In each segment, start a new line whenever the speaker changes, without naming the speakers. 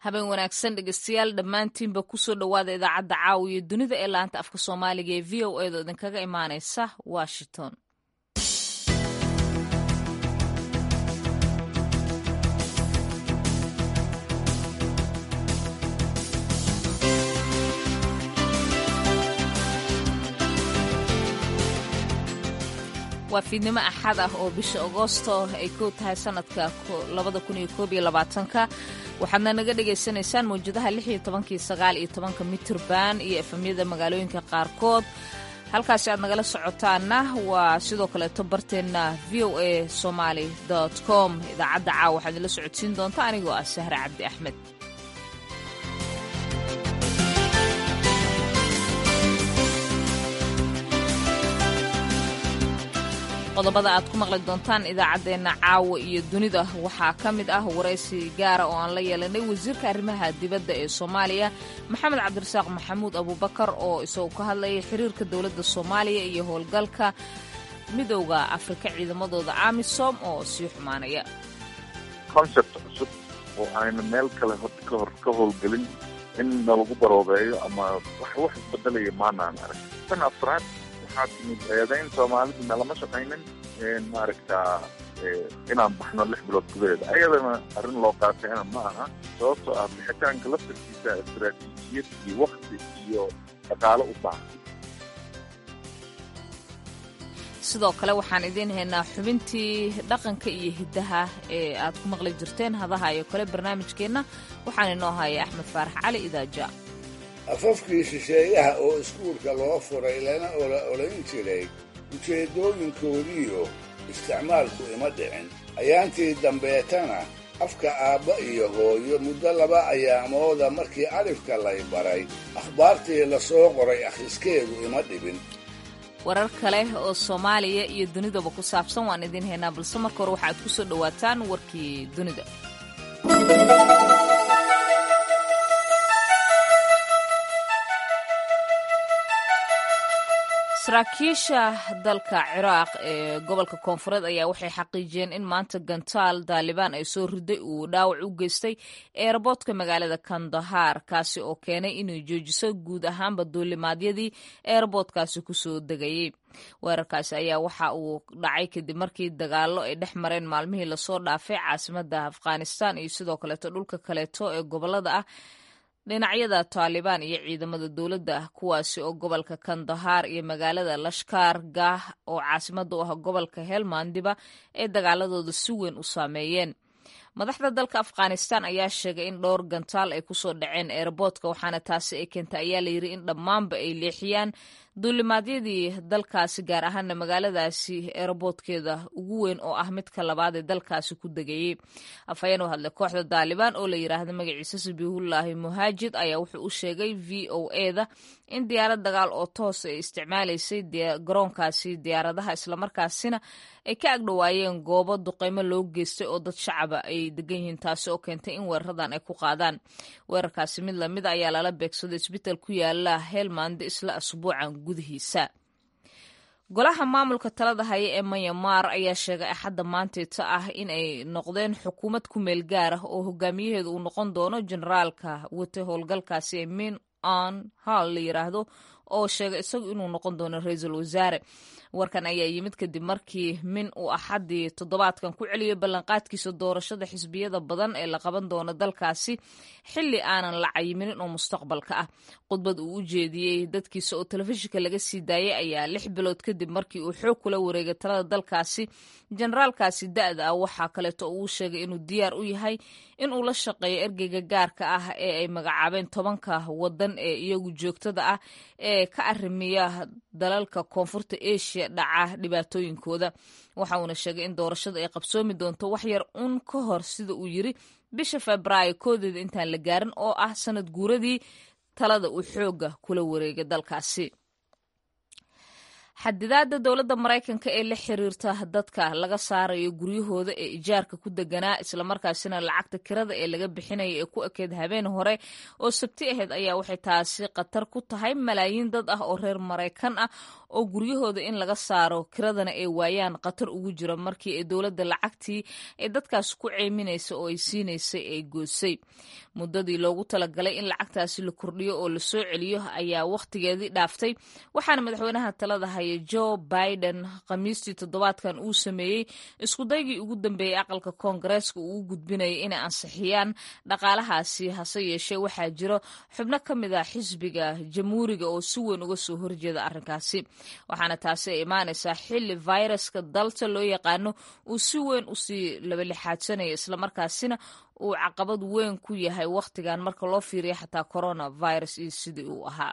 habeen wanaagsan dhegeystayaal dhammaantiinba kusoo dhowaada idaacadda caawiyo dunida ee laanta afka soomaaliga ee v o edo idinkaga imaaneysa washington waa fiidnimo axad ah oo bisha agoosto ay ku tahay sanadka waxaadna naga dhagaysanaysaan mawjadaha iyo mitirban iyo efamyada magaalooyinka qaarkood halkaasi aad nagala socotaana waa sidoo kaleeto barteenna v o a somaly com idaacadda caawa waxaad idinla socodsiin doonta anigoo ah sahre cabdi axmed qodobada aad ku maqli doontaan idaacaddeenna caawa iyo dunida waxaa ka mid ah waraysi gaara oo aan la yeelanay wasiirka arrimaha dibadda ee soomaaliya maxamed cabdirasaaq maxamuud abuubakar oo isagu ka hadlayay xiriirka dowladda soomaaliya iyo howlgalka midowda afrika ciidamadooda amisom oo sii xumaanaya
concept cusub oo ayna meel kale horta ka hor ka howlgelin in nalagu baroobeeyo ama wax wax isbedelaya maanaan arag tan afraad waxaa timid eedayn soomaalidu nalama shaqaynin maaragtaa inaan baxno lix bilood gudaheeda ayadana arrin loo qaatayna ma aha sababtoo ah bixitaanka laftarkiisa istaraatiijiyad iyo wakti iyo dhaqaalo u baahan
sidoo kale waxaan idiin haynaa xubintii dhaqanka iyo hiddaha ee aad ku maqli jirteen hadaha iyo kale barnaamijkeenna waxaan inoo haya axmed faarax cali idaaja
afafkii shisheeyaha oo iskuulka loo furay lana ola odhan jiray ujeeddooyinkoodiiyo isticmaalku ima dhicin ayaantii dambeetana afka aabba iyo hooyo muddo laba ayaamooda markii alifka lay baray akhbaartii la soo qoray akhriskeedu ima dhibin
warar kale oo soomaaliya iyo dunidaba ku saabsan waan idiin haynaa balse marka hore waxaad ku soo dhowaataan warkii dunida saraakiisha dalka ciraaq ee gobolka koonfureed ayaa waxay xaqiijiyeen in maanta gantaal daalibaan ay soo riday uu dhaawac u geystay eerboodka magaalada kandahar kaasi oo keenay inay joojiso guud ahaanba duulimaadyadii eerboodkaasi kusoo degayey weerarkaasi ayaa waxa uu dhacay kadib markii dagaallo ay dhex mareen maalmihii lasoo dhaafay caasimada afghanistan iyo sidoo kaleeto dhulka kaleeto ee gobolada ah dhinacyada taalibaan iyo ciidamada dowladda kuwaasi oo gobolka kandahar iyo magaalada lashkar gah oo caasimada u ah gobolka helmandiba ay dagaaladooda si weyn u saameeyeen madaxda dalka afghanistan ayaa sheegay in dhowr gantaal ay kusoo dhaceen eerboodka waxaana taasi ay keentay ayaa layidhi in dhammaanba ay leexiyaan duulimaadyadii dalkaasi gaar ahaana magaaladaasi eerboodkeeda ugu weyn oo ah midka labaad ee dalkaasi ku degayey afhayeen u hadlay kooxda daalibaan oo la yidhaahda magaciisa sabiihullaahi muhaajid ayaa wuxuu u sheegay v o eda in diyaarad dagaal oo toos ay isticmaalaysay garoonkaasi diyaaradaha islamarkaasina ay ka agdhowaayeen goobo duqeymo loo geystay oo dad shacaba ay degan yihiin taasi oo keentay in weeraradan ay ku qaadaan weerarkaasi mid lamid ayaa lala beegsaday isbital ku yaala helmande isla asbuucan gudihiisa golaha maamulka talada haya ee manyamar ayaa sheegay axadda maanteeta ah in ay noqdeen xukuumad ku meel gaar ah oo hogaamiyaheedu uu noqon doono generaalka wata howlgalkaasi ee min on hall la yiraahdo oo sheegay isagu inuu noqon doono ra-iisul wasaare warkan ayaa yimid kadib markii min uu axaddii toddobaadkan ku celiyay ballanqaadkiisa doorashada xisbiyada badan ee la qaban doono dalkaasi xilli aanan la cayiminin oo mustaqbalka ah khudbad uu u jeediyey dadkiisa oo telefishinka laga sii daayay ayaa lix bilood kadib markii uu xoog kula wareegay talada dalkaasi generaalkaasi da-da ah waxaa kaleeto uu sheegay inuu diyaar u yahay in uu la shaqeeyo ergeyga gaarka ah ee ay magacaabeen tobanka wadan ee iyagu joogtada ah ee ka arrimiya dalalka koonfurta asia dhaca dhibaatooyinkooda waxa uuna sheegay in doorashada ay qabsoomi doonto wax yar un ka hor sida uu yiri bisha febraayo koodeeda intaan la gaarin oo ah sanad guuradii talada uu xooga kula wareegay dalkaasi xadidaada dowladda maraykanka ee la xiriirta dadka laga saarayo guryahooda ee ijaarka ku deganaa islamarkaasina lacagta kirada ee laga bixinaya ee ku ekeed habeen hore oo sabti ahayd ayaa waxay taasi khatar ku tahay malaayiin dad ah oo reer maraykan ah oo guryahooda in laga saaro kiradana ay waayaan khatar ugu jira markii ay dowladda lacagtii ay dadkaas ku ceeminaysa oo ay siinaysay ay goosay muddadii loogu talagalay in lacagtaasi la kordhiyo oo la soo celiyo ayaa wakhtigeedii dhaaftay waxaana madaxweynaha talada haya joe biden khamiistii toddobaadkan uu sameeyey iskudaygii ugu dambeeyey aqalka koongareeska uu u gudbinayay inay ansixiyaan dhaqaalahaasi hase yeeshee waxaa jiro xubno ka mid ah xisbiga jamhuuriga oo si weyn uga soo horjeeda arrinkaasi waxaana taasi ay imaanaysaa xilli viruska dalta loo yaqaano uu si weyn usii labalixaadsanaya islamarkaasina uu caqabad weyn ku yahay wakhtigan marka loo fiiriya xataa corona virus iyo sidii uu ahaa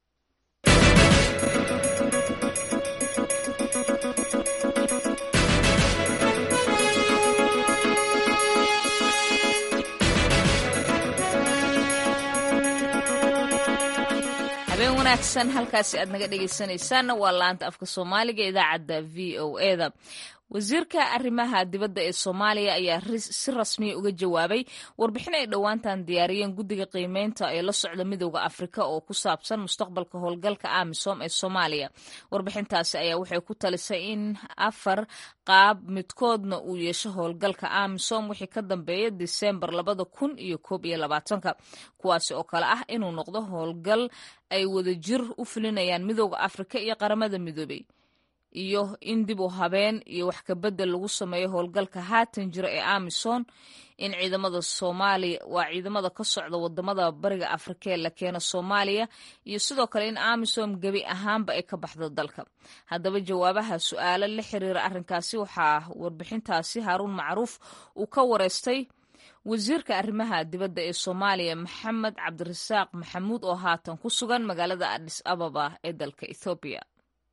habeen wanaagsan halkaasi aad naga dhegeysanaysaanna waa laanta afka soomaaliga idaacadda v o eda wasiirka arrimaha dibadda ee soomaaliya ayaa si rasmiya uga jawaabay warbixin ay dhowaantan diyaariyeen guddiga qiimeynta ee la socda midooda afrika oo ku saabsan mustaqbalka howlgalka amisom ee soomaaliya warbixintaasi ayaa waxay ku talisay in afar qaab midkoodna uu yeesho howlgalka amisom wixii ka dambeeya disembar labada kun iyo koob iyo labaatanka kuwaasi oo kale ah inuu noqdo howlgal ay wadajir u fulinayaan midooda afrika iyo qaramada midoobey iyo in dib u habeen iyo wax kabedel lagu sameeyo howlgalka haatan jira ee amison in ciidamada soomaaliya waa ciidamada ka socda wadamada bariga afrika ee la keeno soomaaliya iyo sidoo kale in amisom gebi ahaanba ay ka baxdo dalka haddaba jawaabaha su-aalo la xiriira arrinkaasi waxaa warbixintaasi haaruun macruuf uu ka wareystay wasiirka arrimaha dibadda ee soomaaliya maxamed cabdirasaaq maxamuud oo haatan ku sugan magaalada adis ababa ee dalka ethoobiya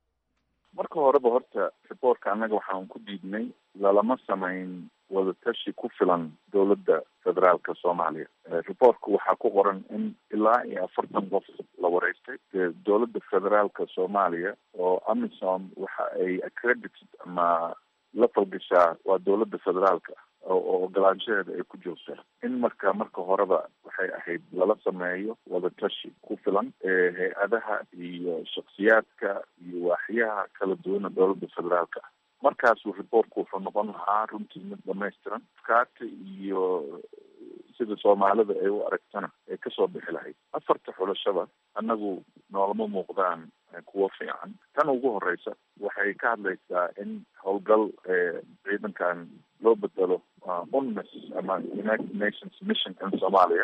marka horeba horta riboortka annaga waxaan ku diidnay lalama samayn wadatashi ku filan dowladda federaalka soomaaliya riboortka waxaa ku qoran in ilaa iyo afartan qof la wareystay dowladda federaalka soomaaliya oo amisom waxa ay accredited ama la falgashaa waa dowladda federaalka oo ogolaanshaheeda ay ku joogtaa in marka marka horeba waxay ahayd lala sameeyo wadatashi ku filan hay-adaha iyo shaksiyaadka iyo waaxyaha kala duwana dowladda federaalka ah markaasu riboortku wuxuu noqon lahaa runtii mid dhamaystiran kaata iyo sida soomaalida ay u aragtana ay kasoo bixi lahayd afarta xulashada annagu noolama muuqdaan kuwo fiican tan ugu horeysa waxay ka hadlaysaa in howlgal ciidankan loo bedelo unmis ama united nations mission in somalia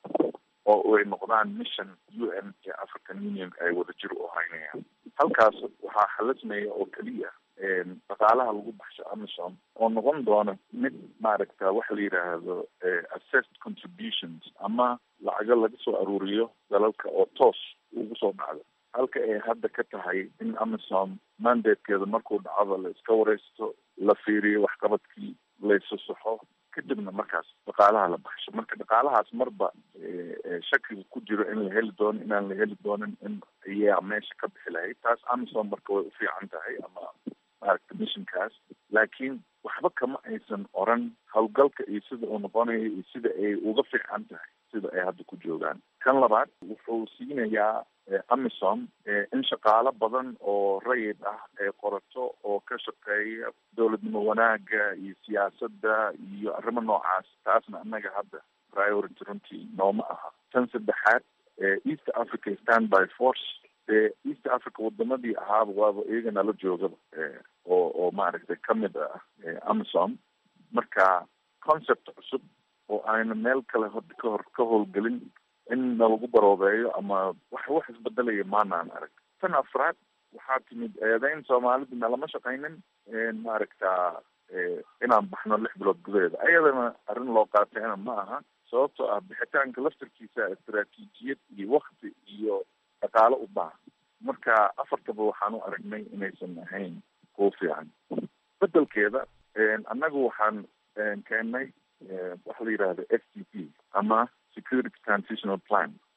oo ay noqdaan mission u n iyo african union ay wadajir u haynayaan halkaas waxaa xalismaya oo keliya dhaqaalaha lagu baxsho amisom oo noqon doona mid maaragta waxa la yidhaahdo assessed contributions ama lacago laga soo aruuriyo dalalka oo toos ugu soo dhacdo halka ay hadda ka tahay in amisom mandatekeeda markuu dhacdo la iska wareysto la fiiriyo waxqabadkii laysasaxo kadibna markaas dhaqaalaha la baxsho marka dhaqaalahaas marba shakiga ku jiro in la heli doono inaan la heli doonin in ayaa meesha ka bixi lahayd taas amisom marka way ufiican tahay ama maaragta missionkaas laakiin waxba kama aysan oran howlgalka iyo sida uu noqonayo iyo sida ay uga fiican tahay sida ay hadda ku joogaan kan labaad wuxuu siinayaa amisom in shaqaalo badan oo rayid ah ay qorato oo ka shaqeeya dowladnimo wanaaga iyo siyaasadda iyo arrimo noocaas taasna annaga hadda priority runtii nooma aha tan saddexaad east africa standby force dee east africa wadamadii ahaaba waaba iyagana la joogaba oo oo maaragtay kamid ah amisom marka concept cusub oo ayna meel kale hod kahor ka howlgelin in nalagu baroobeeyo ama wax wax isbedelaya maanaan arag tan afraad waxaa timid eedeyn soomaalida nalama shaqaynin maaragta inaan baxno lix bilood gudaheeda ayadana arrin loo qaatayna ma aha sababtoo ah bixitaanka laftarkiisa istaraatiijiyad iyo wakti iyo dhaqaalo u baaha marka afartaba waxaan u aragnay inaysan ahayn kuwa fiican bedelkeeda annagu waxaan keennay waxa la yidhahda f t p ama security transitional plan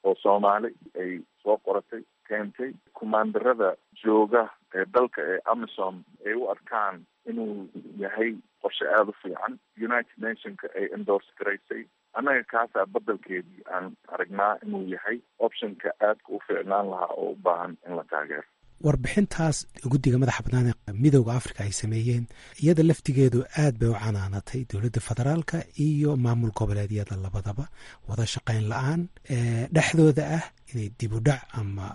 oo soomaali ay soo qoratay keentay kumaandarada jooga ee dalka ee amisom ay u arkaan inuu yahay qorshe aada u fiican united nationka ay endorse garaysay annaga kaasaa bedelkeedii aan aragnaa inuu yahay optionka aadka u fiicnaan lahaa oo u baahan in la taageero
warbixintaas guddiga madaxa bannaan ee midooda africa ay sameeyeen iyada laftigeedu aad bay u canaanatay dowladda federaalka iyo maamul goboleedyada labadaba wada shaqayn la-aan dhexdooda ah inay dib u dhac ama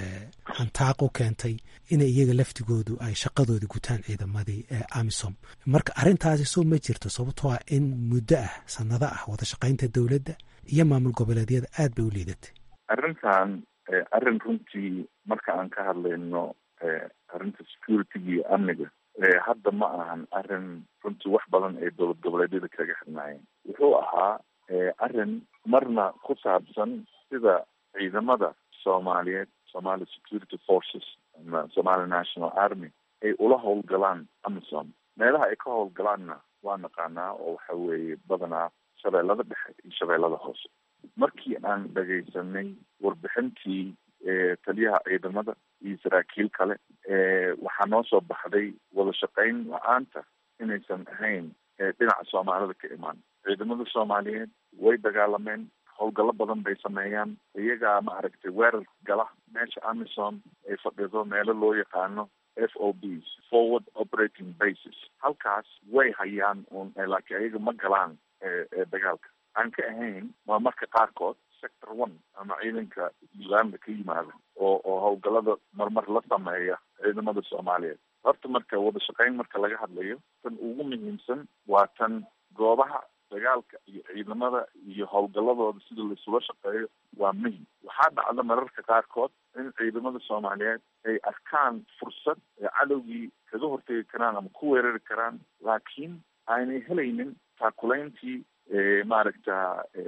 hantaaq u keentay inay iyaga laftigoodu ay shaqadoodii gutaan ciidamadii amisom marka arrintaasi soo ma jirto sababtoo ah in muddo ah sanado ah wada shaqaynta dowladda iyo maamul goboleedyada aad bay u liidatay
arrintan arrin runtii marka aan ka hadlayno arrinta security-ga iyo amniga hadda ma ahan arrin runtii wax badan ay dowlad goboleedyada kaga xidhnaayeen wuxuu ahaa arrin marna ku saabsan sida ciidamada soomaaliyeed somali security forces ama somali national army ay ula howlgalaan amisom meelaha ay ka howlgalaanna waa naqaanaa oo waxa weeye badanaa shabeellada dhexe iyo shabeellada hoose markii aan dhagaysanay warbixintii taliyaha ciidamada iyo saraakiil kale waxaa noo soo baxday wada shaqayn la-aanta inaysan ahayn dhinaca soomaalida ka imaan ciidamada soomaaliyeed way dagaalameen howlgallo badan bay sameeyaan iyagaa ma aragtay weerar gala meesha amisom ay fadhido meelo loo yaqaano f o bs forward operating bases halkaas way hayaan un laakiin ayaga ma galaan dagaalka aan ka ahayn waa marka qaarkood sector one ama ciidanka uganda ka yimaada oo oo howlgallada marmar la sameeya ciidamada soomaaliyeed horta marka wada shaqayn marka laga hadlayo tan ugu muhiimsan waa tan goobaha dagaalka iyo ciidamada iyo howlgalladooda sida laisula shaqeeyo waa muhim waxaa dhacda mararka qaarkood in ciidamada soomaaliyeed ay arkaan fursad ay cadowgii kaga hortegi karaan ama ku weerari karaan laakiin aanay helaynin taakulayntii maaragta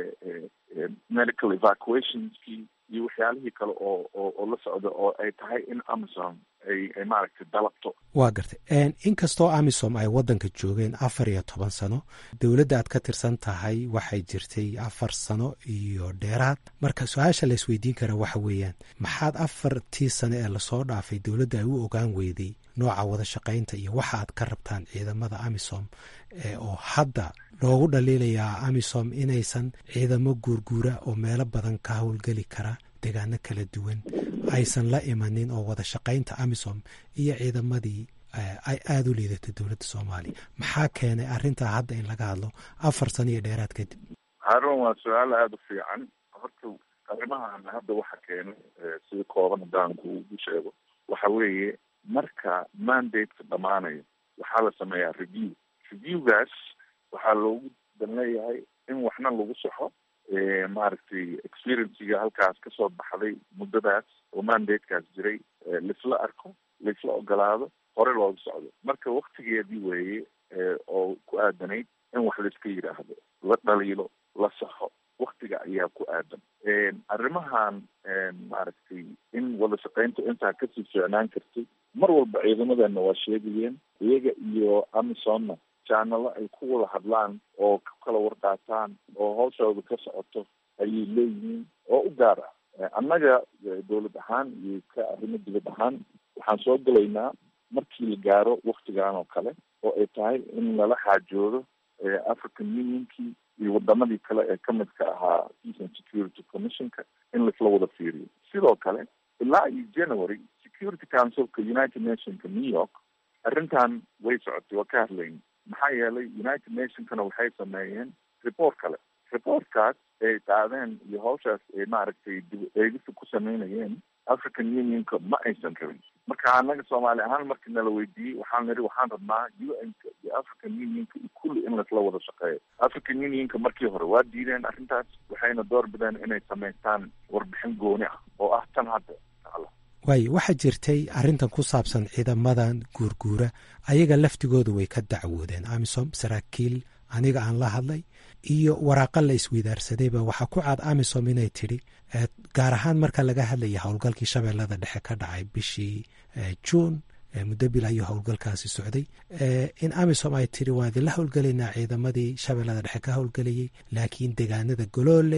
medical evacuationskii iyo waxyaalihii kale oo oo oo la socda oo ay tahay in amisom ay ay maaragtay dalabto
waa gartay inkastoo amisom ay waddanka joogeen afar iyo toban sano dowladda aad ka tirsan tahay waxay jirtay afar sano iyo dheeraad marka su-aasha la isweydiin kara waxa weeyaan maxaad afartii sano ee lasoo dhaafay dowladda ay u ogaan weyday nooca wada shaqaynta iyo waxa aad ka rabtaan ciidamada amisom oo hadda loogu dhaliilayaa amisom inaysan ciidamo guurguura oo meelo badan ka howlgeli kara deegaano kala duwan aysan la imanin oo wada shaqaynta amisom iyo ciidamadii ay aada u liidato dowladda soomaaliya maxaa keenay arrintaa hadda in laga hadlo afar sano iyo dheeraad kadib
haarun waa su-aal aada u fiican horta arrimahan hadda waxa keenay sida kooban haddaan kugu sheego waxa weeye marka mandate-ka dhamaanayo waxaa la sameeyaa review reviewgaas waxaa loogu dan leeyahay in waxna lagu saxo maaragtay experiensiga halkaas kasoo baxday muddadaas oo mandate-kaas jiray laisla arko laisla ogolaado hore looga socdo marka waktigeedii weeye oo ku aadanayd in wax laiska yidhaahdo la dhaliilo la saxo waktiga ayaa ku aadan arrimahan maaragtay in wada shaqayntu intaa kasii ficnaan kartay mar walba ciidamadeena waa sheegayeen iyaga iyo amisomna janalo ay ku wada hadlaan oo ku kala warqaataan oo hawshooda ka socoto ayay leeyihiin oo u gaar ah annaga dowlad ahaan iyo ka arrimo dibad ahaan waxaan soo gelaynaa markii la gaaro waktigan oo kale oo ay tahay in lala xaajoodo african unionkii iyo wadamadii kale ee kamidka ahaa peace and security commissionka in laisla wada fiiriyo sidoo kale ilaa iyo january security councilka united nationka new york arrintan way socotay waa ka hadlayn maxaa yeelay united nationkana waxay sameeyeen report kale reportkaas ay qaadeen iyo hawshaas ay maaragtay dib eegista ku sameynayeen african unionka ma aysan rabin marka annaga soomaali ahaan markii nala weydiiyey waxaan nidhi waxaan rabnaa u n-ka iyo african unionka iyo kulli in laisla wada shaqeeyo african unionka markii hore waa diideen arrintaas waxayna door bideen inay samaystaan warbixin gooni ah oo ah tan hadda tacala
waayo waxaa jirtay arrintan ku saabsan ciidamadan guurguura ayaga laftigooda way ka dacwoodeen amisom saraakiil aniga aan la hadlay iyo waraaqa la isweydaarsadayba waxaa ku cad amisom inay tidhi gaar ahaan marka laga hadlaya howlgalkii shabeellada dhexe ka dhacay bishii juun muddo bil ayuu howlgalkaasi socday in amisom ay tidhi waa idinla howlgelaynaa ciidamadii shabeellada dhexe ka howlgelayay laakiin deegaanada golooley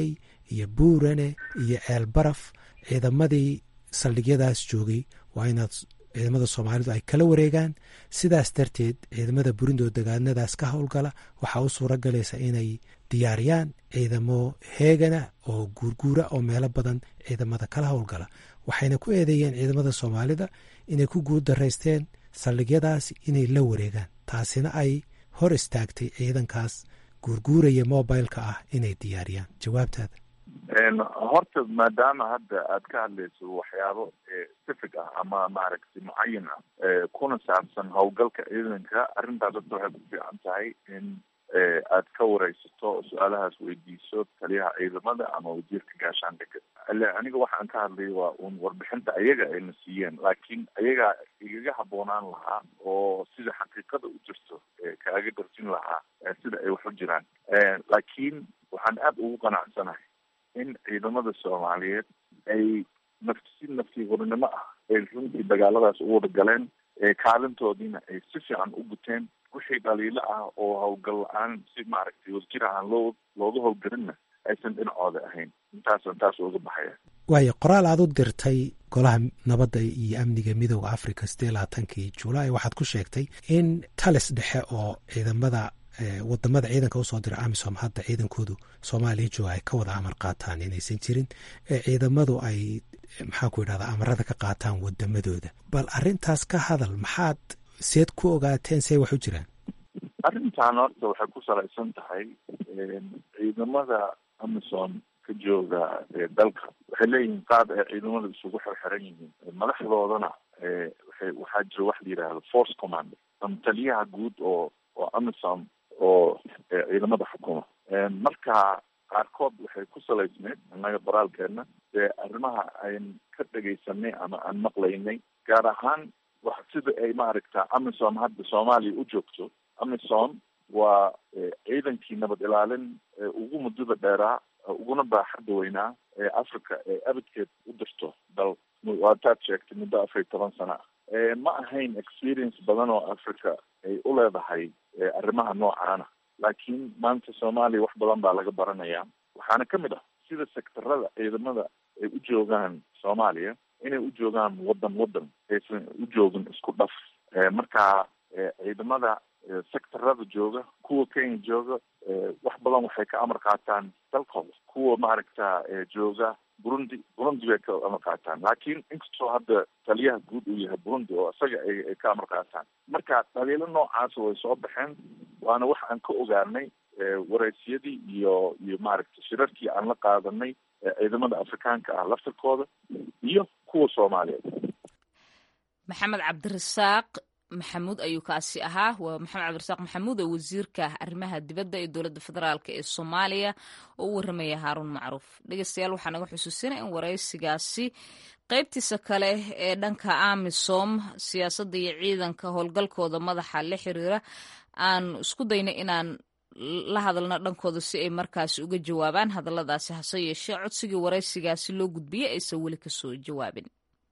iyo buurane iyo ceel baraf ciidamadii saldhigyadaas joogay waa inaad ciidamada soomaalidu ay kala wareegaan sidaas darteed ciidamada burundi oo degaanadaas ka howlgala waxaa u suura galaysa inay diyaariyaan ciidamo heegana oo guurguura oo meelo badan ciidamada kala howlgala waxayna ku eedeeyeen ciidamada soomaalida inay ku guuldaraysteen saldhigyadaas inay la wareegaan taasina ay hor istaagtay ciidankaas guurguuraya mobileka ah inay diyaariyaan jawaabtaada
horta maadaama hadda aad ka hadlayso waxyaabo sifig ah ama maaragtay mucayin ah kuna saabsan howlgalka ciidanka arrintaas horta waxay ku fiican tahay in aad ka wareysato su-aalahaas weydiiso taliyaha ciidamada ama wasiirka gaashaandhigga ile aniga waxaan ka hadlay waa un warbixinta ayaga ayna siiyeen laakiin ayagaa igaga habboonaan lahaa oo sida xaqiiqada u jirto kaaga darjin lahaa sida ay wax u jiraan laakiin waxaan aada ugu qanacsanahay in ciidamada soomaaliyeed ay nafti si naftii horinimo ah ay runtii dagaaladaas u wada galeen kaalintoodiina ay si fiican u guteen wixii dhaliilo ah oo howlgal la-aan si maaragtay wadjir aan loo looga howlgelinna aysan dhinacooda ahayn intaasaan taas uga baxaya
waayo qoraal aad u dirtay golaha nabadda iyo amniga midooda africa sidee labaatankii julaay waxaad ku sheegtay in talis dhexe oo ciidamada wadamada ciidanka usoo dira amisom hadda ciidankoodu soomaaliya jooga ay ka wada amar qaataan inaysan jirin ciidamadu ay maxaan ku idhahda amarada ka qaataan wadamadooda bal arrintaas ka hadal maxaad seed ku ogaateen see wax u jiraan
arrintan horta waxay ku salaysan tahay ciidamada amisom ka jooga dalka waxay leeyihiin qaab ay ciidamada isugu xirxiran yihiin madaxdoodana waxay waxaa jira wax la yidhaahdo force command ama taliyaha guud oo oo amisom oo ciidamada xukuma marka qaarkood waxay ku salaysneyd annaga baraalkeena dee arrimaha ayn ka dhegaysanay ama aan maqlaynay gaar ahaan wax sida ay maaragta amisom hadda soomaaliya u joogto amisom waa ciidankii nabad ilaalin ugu muddada dheeraa uguna baaxadda weynaa ee africa ee abadkeed u dirto dal waataad sheegtay muddo afar iyo toban sana ah ma ahayn experience badan oo africa ay u leedahay arrimaha noocaana laakiin maanta soomaaliya wax badan baa laga baranayaa waxaana ka mid ah sida sektarada ciidamada ay u joogaan soomaaliya inay u joogaan wadan wadan aysan u joogin isku dhaf marka ciidamada sectarada jooga kuwa kenya jooga wax badan waxay ka amar qaataan dalkooda kuwa maaragta jooga burundi burundi bay ka amar qaataan laakiin inkastoo hadda taliyaha guud uu yahay burundi oo isaga ay ka amar qaataan marka dhaliilo noocaasa way soo baxeen waana wax aan ka ogaanay wareysiyadii iyo iyo maaragta shirarkii aan la qaadanay ciidamada afrikaanka ah laftirkooda iyo kuwa soomaaliyeed
maxamed cabdirasaaq maxamuud ayuu kaasi ahaa waa maxamed cabdirasaaq maxamuud oo wasiirka arrimaha dibadda ee dowladda federaalk ee soomaaliya oo u warramaya haaruun macruuf dhegeystayaal waxaa naga xusuusinaya in waraysigaasi qaybtiisa kale ee dhanka amisom siyaasadda iyo ciidanka howlgalkooda madaxa la xiriira aan isku dayna inaan la hadalna dhankooda si ay markaasi uga jawaabaan hadalladaasi hase yeeshee codsigii waraysigaasi loo gudbiyey aysan weli kasoo jawaabin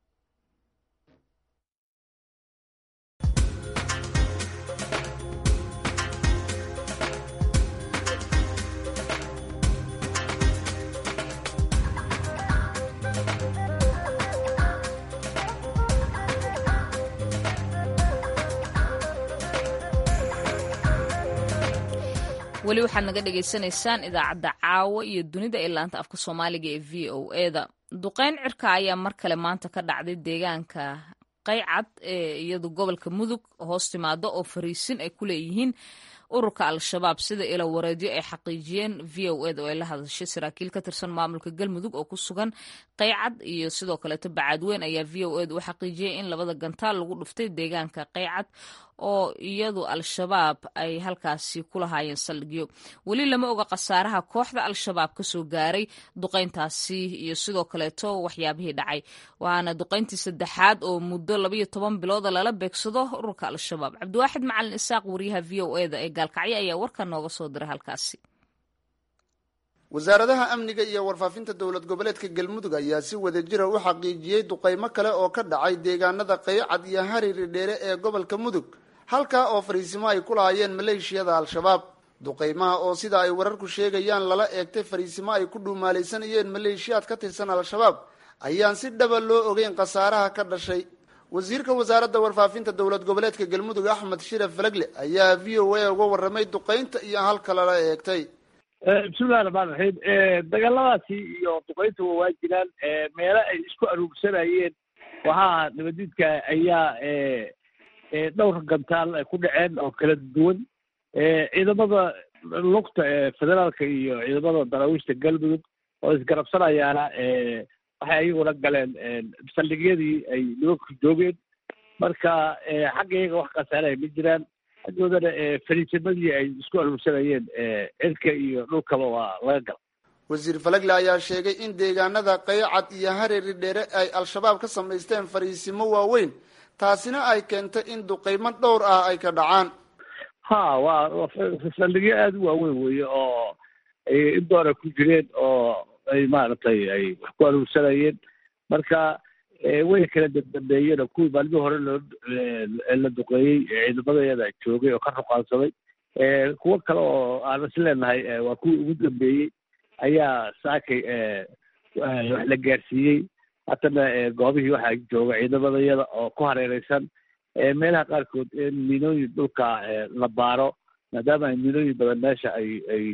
weli waxaad naga dhagaysanaysaan idaacadda caawa iyo dunida ee laanta afka soomaaliga ee v o eda duqeyn cirka ayaa mar kale maanta ka dhacday deegaanka qaycad ee iyadu gobolka mudug hoos timaado oo fariisin ay ku leeyihiin ururka al-shabaab sida ilo wareedyo ay xaqiijiyeen v o ed oo ay la hadashay saraakiil ka tirsan maamulka galmudug oo ku sugan qaycad iyo sidoo kaleeto bacaadweyn ayaa v o ed u xaqiijiyey in labada gantaal lagu dhuftay deegaanka qaycad oo iyadu al-shabaab ay halkaasi ku lahaayeen saldhigyo weli lama oga khasaaraha kooxda al-shabaab kasoo gaaray duqeyntaasi iyo sidoo kaleeto waxyaabihii dhacay waana duqeyntii saddexaad oo muddo labayo toban bilooda lala beegsado ururka al-shabaab cabdiwaaxid macalin isaaq wariyaha v o eda ee gaalkacyo ayaa warkan nooga soo diray halkaasi
wasaaradaha amniga iyo warfaafinta dowlad goboleedka galmudug ayaa si wadajira u xaqiijiyey duqeymo kale oo ka dhacay deegaanada qaycad iyo hariri dheere ee gobolka mudug halkaa oo fariisimo ay ku lahaayeen maleeshiyada al-shabaab duqaymaha oo sida ay wararku sheegayaan lala eegtay fariisimo ay ku dhuumaalaysanayeen maleeshiyaad ka tirsan al-shabaab ayaan si dhaba loo ogeyn khasaaraha ka dhashay wasiirka wasaaradda warfaafinta dowlad goboleedka galmudug axmed shire falagle ayaa v o a uga warramay duqaynta iyo halka lala eegtay
bismillahi raxmaan raxiim dagaaladaasi iyo duqayntuba waa jiraan meelo ay isku aruursanayeen waxaa nabadiidka ayaa dhowr gantaal ku dhaceen oo kala duwan ciidamada lugta federaalka iyo ciidamada daraawiishta galmudug oo isgarabsanayaana waxay ayaguna galeen saldhigyadii ay nimanku joogeen marka xagga iyaga wax khasaaraya ma jiraan xaggoodana fariisimadii ay isku aruursanayeen cirka iyo dhulkaba waa laga gala
wasiir falagle ayaa sheegay in deegaanada qaycad iyo hareeri dheere ay al-shabaab ka samaysteen fariisimo waaweyn taasina ay keentay in duqaymo dhowr ah ay ka dhacaan
ha waa saldhigyo aada u waaweyn weeye oo in doora ku jireen oo ay maaragtay ay wax ku aruursanayeen marka way kala dambeeyeen oo kuwii maalmihii hore loo la duqeeyey ciidamadayada joogay oo ka ruqaansaday kuwo kale oo aan is leenahay waa kuwii ugu dambeeyey ayaa saakay wax la gaarsiiyey haddana goobihii waxaa jooga ciidamadayada oo ku hareereysan meelaha qaarkood in miinooyin dhulka la baaro maadaama ay miinooyin badan meesha ay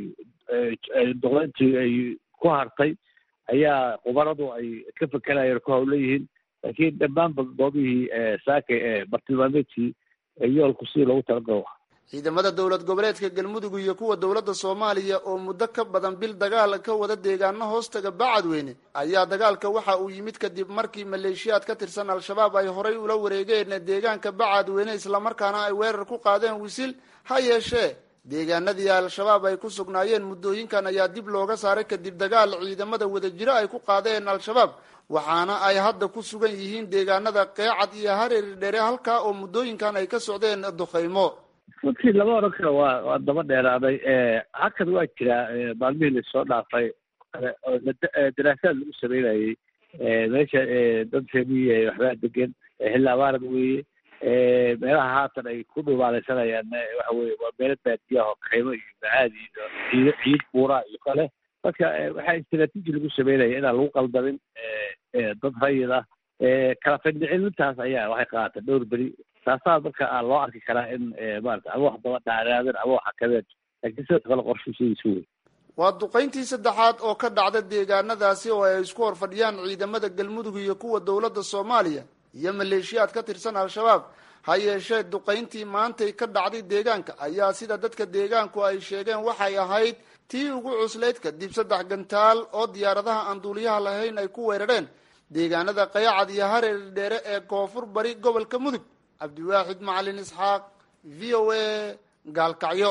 ay duqeyntii ay ku hartay ayaa khubaradu ay ka fekerayeen ku hawla yihiin laakiin dhammaanba goobihii saakay ee bartilmaameedkii yoolku sidii loogu talagalo
ciidamada dowlad goboleedka galmudug iyo kuwa dowladda soomaaliya oo muddo ka badan bil dagaal ka wada deegaano hoostaga bacadweyne ayaa dagaalka waxa uu yimid kadib markii maleeshiyaad ka tirsan al-shabaab ay horay ula wareegeen deegaanka bacadweyne islamarkaana ay weerar ku qaadeen wisil ha yeeshee deegaanadii al-shabaab ay ku sugnaayeen muddooyinkan ayaa dib looga saaray kadib dagaal ciidamada wadajiro ay ku qaadeen al-shabaab waxaana ay hadda ku sugan yihiin deegaanada qeecad iyo hareeri dheere halkaa oo muddooyinkan ay ka socdeen duqaymo
runtii lama oran karo waa waa daba dheeraaday halkan waa jiraa maalmihii lasoo dhaafay kale oo daraasaad lagu sameynayey meesha dad reemiyi waxbaa degan xilli abaarad weeye meelaha haatan ay ku dhumaalaysanayaan waxa weye waa meelo baadiyaha oo kaymo iyo macaadi iyo ciid ciid buura iyo kale marka waxaa istraatiiji lagu sameynaya inaan lagu qaldamin dad rayid ah kala findhicilintaas ayaa waxay qaatay dhowr beri taasaa marka loo arki karaa in maarata ama wax daba dhaaraadeen ama wax hakadeen laakiin sidoo kale qorshu sidiisu wey
waa duqayntii saddexaad oo ka dhacda deegaanadaasi oo ay isku hor fadhiyaan ciidamada galmudug iyo kuwa dowladda soomaaliya iyo maleeshiyaad ka tirsan al-shabaab ha yeeshee duqayntii maantay ka dhacday deegaanka ayaa sida dadka deegaanku ay sheegeen waxay ahayd tii ugu cuslayd kadib saddex gantaal oo diyaaradaha aan duuliyaha lahayn ay ku weerareen deegaanada qayacad iyo hareeri dheere ee koonfur bari gobolka mudug cabdiwaaxid macalin isxaaq v o a gaalkacyo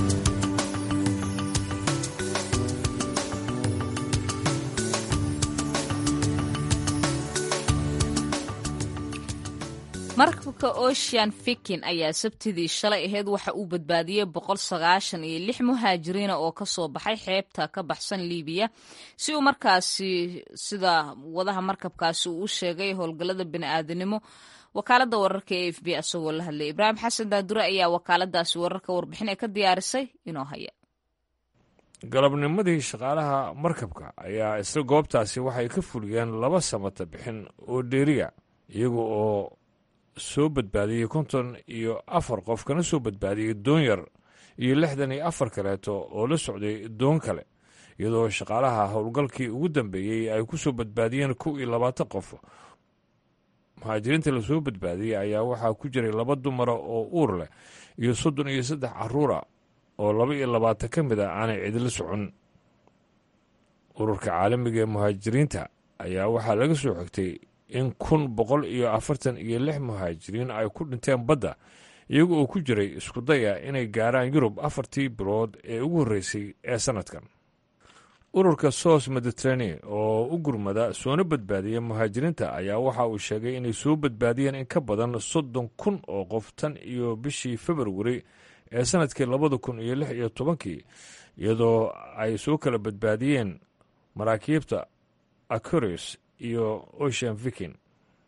markabka ocean fikin ayaa sabtidii shalay ahayd waxa uu badbaadiyey boqol sagaashan iyo lix muhaajiriina oo kasoo baxay xeebta ka baxsan libiya si uu markaasi sida wadaha markabkaasi uu u sheegay howlgallada bini'aadanimo wakaalada wararka e f b asagoo la hadlay ibraahim xasan daadure ayaa wakaaladaasi wararka warbixin ee ka diyaarisay inoo haya
galabnimadii shaqaalaha markabka ayaa isla goobtaasi waxay ka fuliyeen laba samata bixin oo dheeriya iyaga oo soo badbaadiyey konton iyo afar qof kana soo badbaadiyey doon yar iyo lixdan iyo afar kaleeto oo la socday doon kale iyadoo shaqaalaha howlgalkii ugu dambeeyey ay ku soo badbaadiyeen kow iyo labaatan qof muhaajiriinta lasoo badbaadiyey ayaa waxaa ku jiray laba dumara oo uur leh iyo soddon iyo saddex caruura oo laba iyo labaatan ka mid a aanay cidila socon ururka caalamiga ee muhaajiriinta ayaa waxaa laga soo xigtay in kun boqol iyo afartan iyo lix muhaajiriin ay ku dhinteen badda iyaga oo ku jiray isku daya inay gaaraan yurub afartii bilood ee ugu horreysay ee sannadkan ururka sos mediterranean oo u gurmada soona badbaadiya muhaajiriinta ayaa waxa uu sheegay inay soo badbaadiyeen in ka badan soddon kun oo qof tan iyo bishii februari ee sannadkii labada kun iyo lix iyo tobankii iyadoo ay soo kala badbaadiyeen maraakiibta acurius iyo ocean viking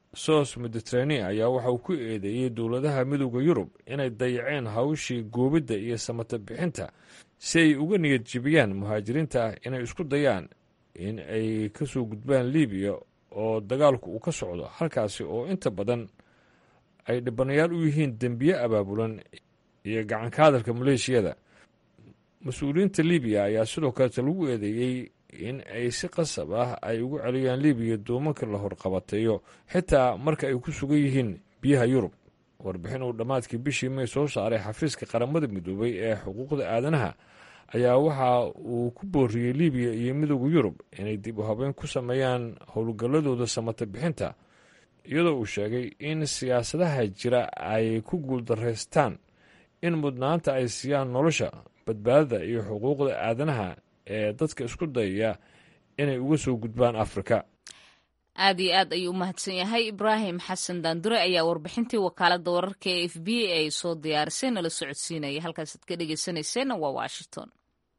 sos mediterania ayaa waxa uu ku eedeeyey dowladaha midooda yurub inay dayaceen hawshii goobidda iyo samata bixinta si ay uga niyad jibiyaan muhaajiriinta ah inay isku dayaan in ay ka soo gudbaan libiya oo dagaalku uu ka socdo halkaasi oo inta badan ay dhibanayaal u yihiin dembiye abaabulan iyo gacanka hadalka maleeshiyada mas-uuliyiinta libiya ayaa sidoo kaleeta lagu eedeeyey in ay si qasab ah ay ugu celiyaan libiya doomanka la horqabateeyo xitaa marka ay ku sugan yihiin biyaha yurub warbixin uu dhammaadkii bishii may soo saaray xafiiska qaramada midoobay ee xuquuqda aadanaha ayaa waxa uu ku booriyey libiya iyo midooda yurub inay dib u habeyn ku sameeyaan howlgalladooda samata bixinta iyadoo uu sheegay in siyaasadaha jira ay ku guuldaraystaan in mudnaanta ay siiyaan nolosha badbaadada iyo xuquuqda aadanaha ee dadka isku dayaya inay uga soo gudbaan afrika
aad iyo aad ayuu u mahadsan yahay ibraahim xasan daandure ayaa warbixintii wakaaladda wararka ee f b ay soo diyaarisay nala socodsiinaya halkaasaad ka dhegeysanayseena waa washington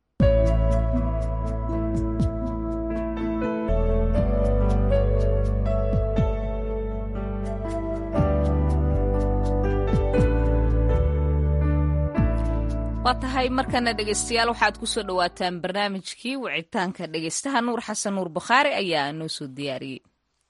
waa tahay markana dhegeystayaal waxaad ku soo dhowaataan barnaamijkii wicitaanka dhegeystaha nuur xasan nuur bukhaari ayaa noo soo diyaariyey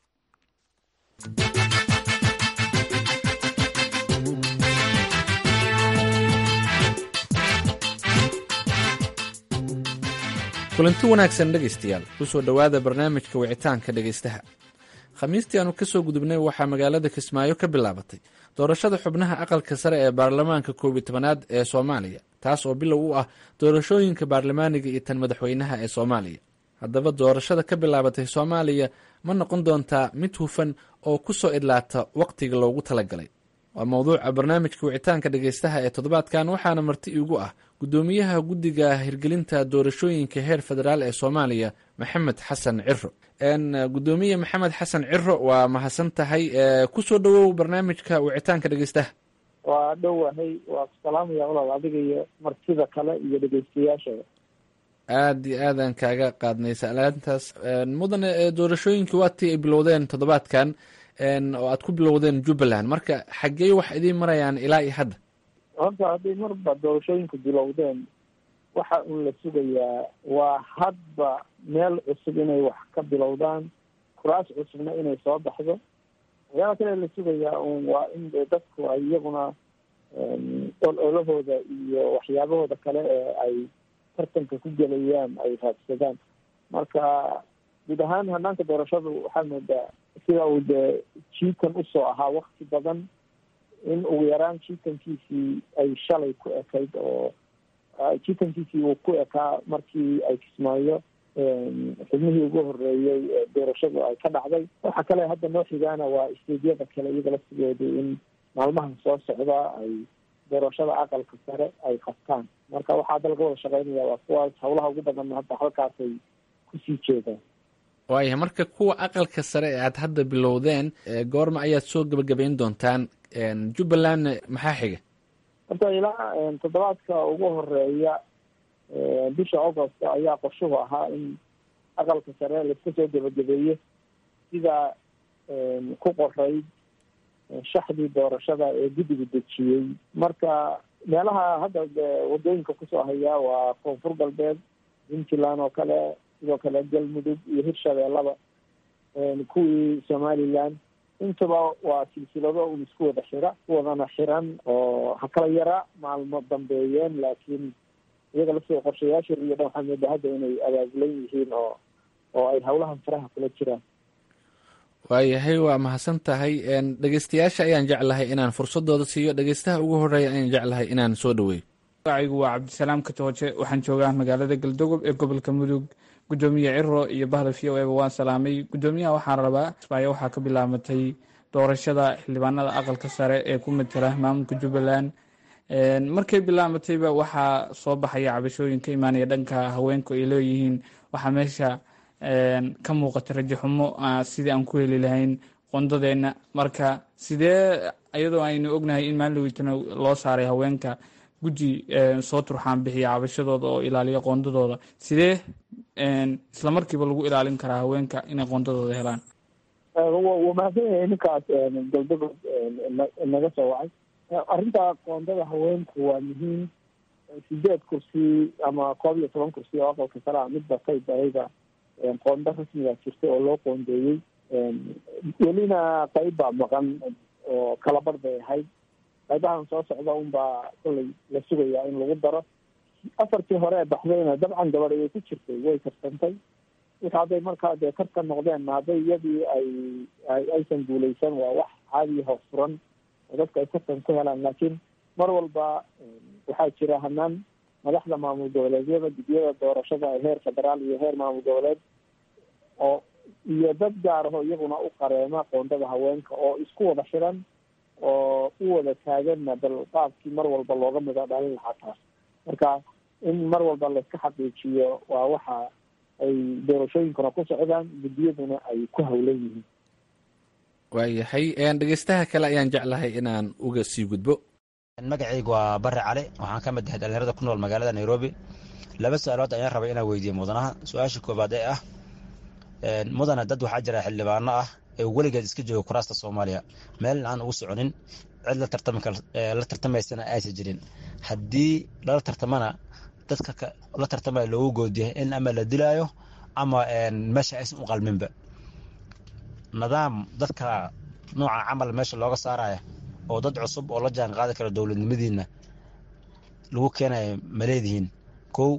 kulanti wanaagsan dhegaystayaal kusoo dhowaada barnaamijka wicitaanka dhegaystaha khamiistii aanu ka soo gudubnay waxaa magaalada kismaayo ka bilaabatay doorashada xubnaha aqalka sare ee baarlamaanka koob iyo tobanaad ee soomaaliya taas oo bilow u ah doorashooyinka baarlamaaniga iyo tan madaxweynaha ee soomaaliya haddaba doorashada ka bilaabatay soomaaliya ma noqon doontaa mid hufan oo ku soo idlaata wakhtiga loogu talagalay waa mowduuca barnaamijka wicitaanka dhegaystaha ee toddobaadkan waxaana marti iigu ah guddoomiyaha guddiga hirgelinta doorashooyinka heer federaal ee soomaaliya maxamed xasan ciro gudoomiye maxamed xasan ciro waa mahadsan tahay kusoo dhowow barnaamijka wicitaanka dhegeystaha
waa dhowahay waa ku salaamaya walaal adiga iyo martida kale iyo dhegeystayaashada
aada iyo aadaan kaaga qaadnay salaantaas mudane doorashooyinka waatii ay bilowdeen toddobaadkan oo aad ku bilowdeen jubbaland marka xaggee wax idiin marayaan ilaa iyo hadda
horta hadday marba doorashooyinku bilowdeen waxa un la sugayaa waa hadba meel cusub inay wax ka bilowdaan kuraas cusubna inay soo baxdo waxyaala kale la sugayaa un waa in de dadku ay iyaguna ololahooda iyo waxyaabahooda kale ee ay tartanka ku gelayaan ay raadsadaan marka guud ahaan hanaanka doorashadu waxaa moodaa sida uu dee jiitan usoo ahaa wakti badan in ugu yaraan jiitankiisii ay shalay ku ekayd oo jiitankiisii uu ku ekaa markii ay kismaayo xubnihii ugu horeeyey ee doorashadu ay ka dhacday waxa kale hadda noo xigaana waa isteedyada kale iyaga laftigooda in maalmahan soo socda ay doorashada aqalka sare ay qabtaan marka waxaa hadda laga wada shaqeynaya waa kuwaas hawlaha ugu badan hadda halkaasay kusii jeedaan
waayahay marka kuwa aqalka sare ee aad hadda bilowdeen goorma ayaad soo gebagabayn doontaan jubbaland maxaa xiga
horta ilaa toddobaadka ugu horeeya bisha augost ayaa qorshuhu ahaa in aqalka sare laiska soo gebagabeeyo sida ku qorayd shaxdii doorashada ee guddiga dejiyey marka meelaha hadda wadooyinka kusoo hayaa waa koonfur galbeed puntland oo kale sidoo kale galmudug iyo hirshabeellaba kuwii somaliland intaba waa silsilado un isku wada xira isku wadana xiran oo ha kala yara maalmo dambeeyeen laakiin iyaga laftiga qorshayaashood iyo dhan waxaa moodaa hadda inay abaabulan yihiin oo oo ay hawlahan faraha kula jiraan
waayahay waa mahadsan tahay dhegeystayaasha ayaan jeclahay inaan fursadooda siiyo dhegeystaha ugu horeeya ayaan jeclahay inaan soo dhaweeyo
magacaygu waa cabdisalaam katooje waxaan joogaa magaalada galdogob ee gobolka mudug gudoomiye ciro iyo bahda v o eba waan salaamay gudoomiyaha waxaan rabaa kismaayo waxaa ka bilaabatay doorashada xildhibaanada aqalka sare ee ku matala maamulka jubbaland markay bilaabatayba waxaa soo baxaya cabashooyin ka imaanaya dhanka haweenku ay leeyihiin waxaa meesha ka muuqata rajo xumo sidii aan ku heli lahayn qondadeenna marka sidee iyadoo aynu ognahay in maalinlaweytana loo saaray haweenka guddi soo turxaan bixiya cabashadooda oo ilaaliya qoondadooda sidee islamarkiiba lagu ilaalin karaa haweenka inay qoondadooda helaan
waa mahadsan yahay ninkaas galdagood naga soo wacay arrinta qoondada haweenku waa muhiim sideed kursi ama koob iyo toban kursi oo aqalka sare a mid batay bayda qoondo rasmiga jirta oo loo qoondeeyey welina qayb baa maqan oo kala bar bay ahayd qaybahan soo socda unbaa kollay la sugayaa in lagu daro afartii hore ee baxdayna dabcan gabadh ayay ku jirtay way karsantay wix hadday markaa dee tartan noqdeenna hadday iyadii ay aysan guuleysan waa wax caadiya hoos furan oo dadka ay tartan ku helaan laakiin mar walba waxaa jira hanaan madaxda maamul goboleedyada guddiyada doorashada ee heer federaal iyo heer maamul goboleed oo iyo dad gaar aho iyaguna u qareema qoondada haweenka oo isku wada xiran oo u wada taaganna bal qaabkii mar walba looga mida dhalin lahaa taas marka in mar walba layska xaqiijiyo waa waxa ay doorashooyinkuna ku socdaan guddiyaduna ay ku hawlan yihiin
waayahay dhegeystaha kale ayaan jeclahay inaan uga sii gudbo
magacaygu waa bare cali waxaan ka mid ahay dhalinyarada ku nool magaalada nairobi laba su-aalood ayaan rabay inaan weydiiye mudanaha su-aasha koobaad ee ah mudana dad waxaa jira xildhibaano ah ee weligeed iska jooga kuraasta soomaaliya meel aan ugu soconin cid la tartamaysana aysan jirin haddii lala tartamana dadka la tartamaya loogu goodiya in ama la dilaayo ama meesha aysan u qalminba nidaam dadka nooca camal meesha looga saaraya oo dad cusub oo la jaan qaadi kara dowladnimadiina lagu keenayo ma leedihiin kow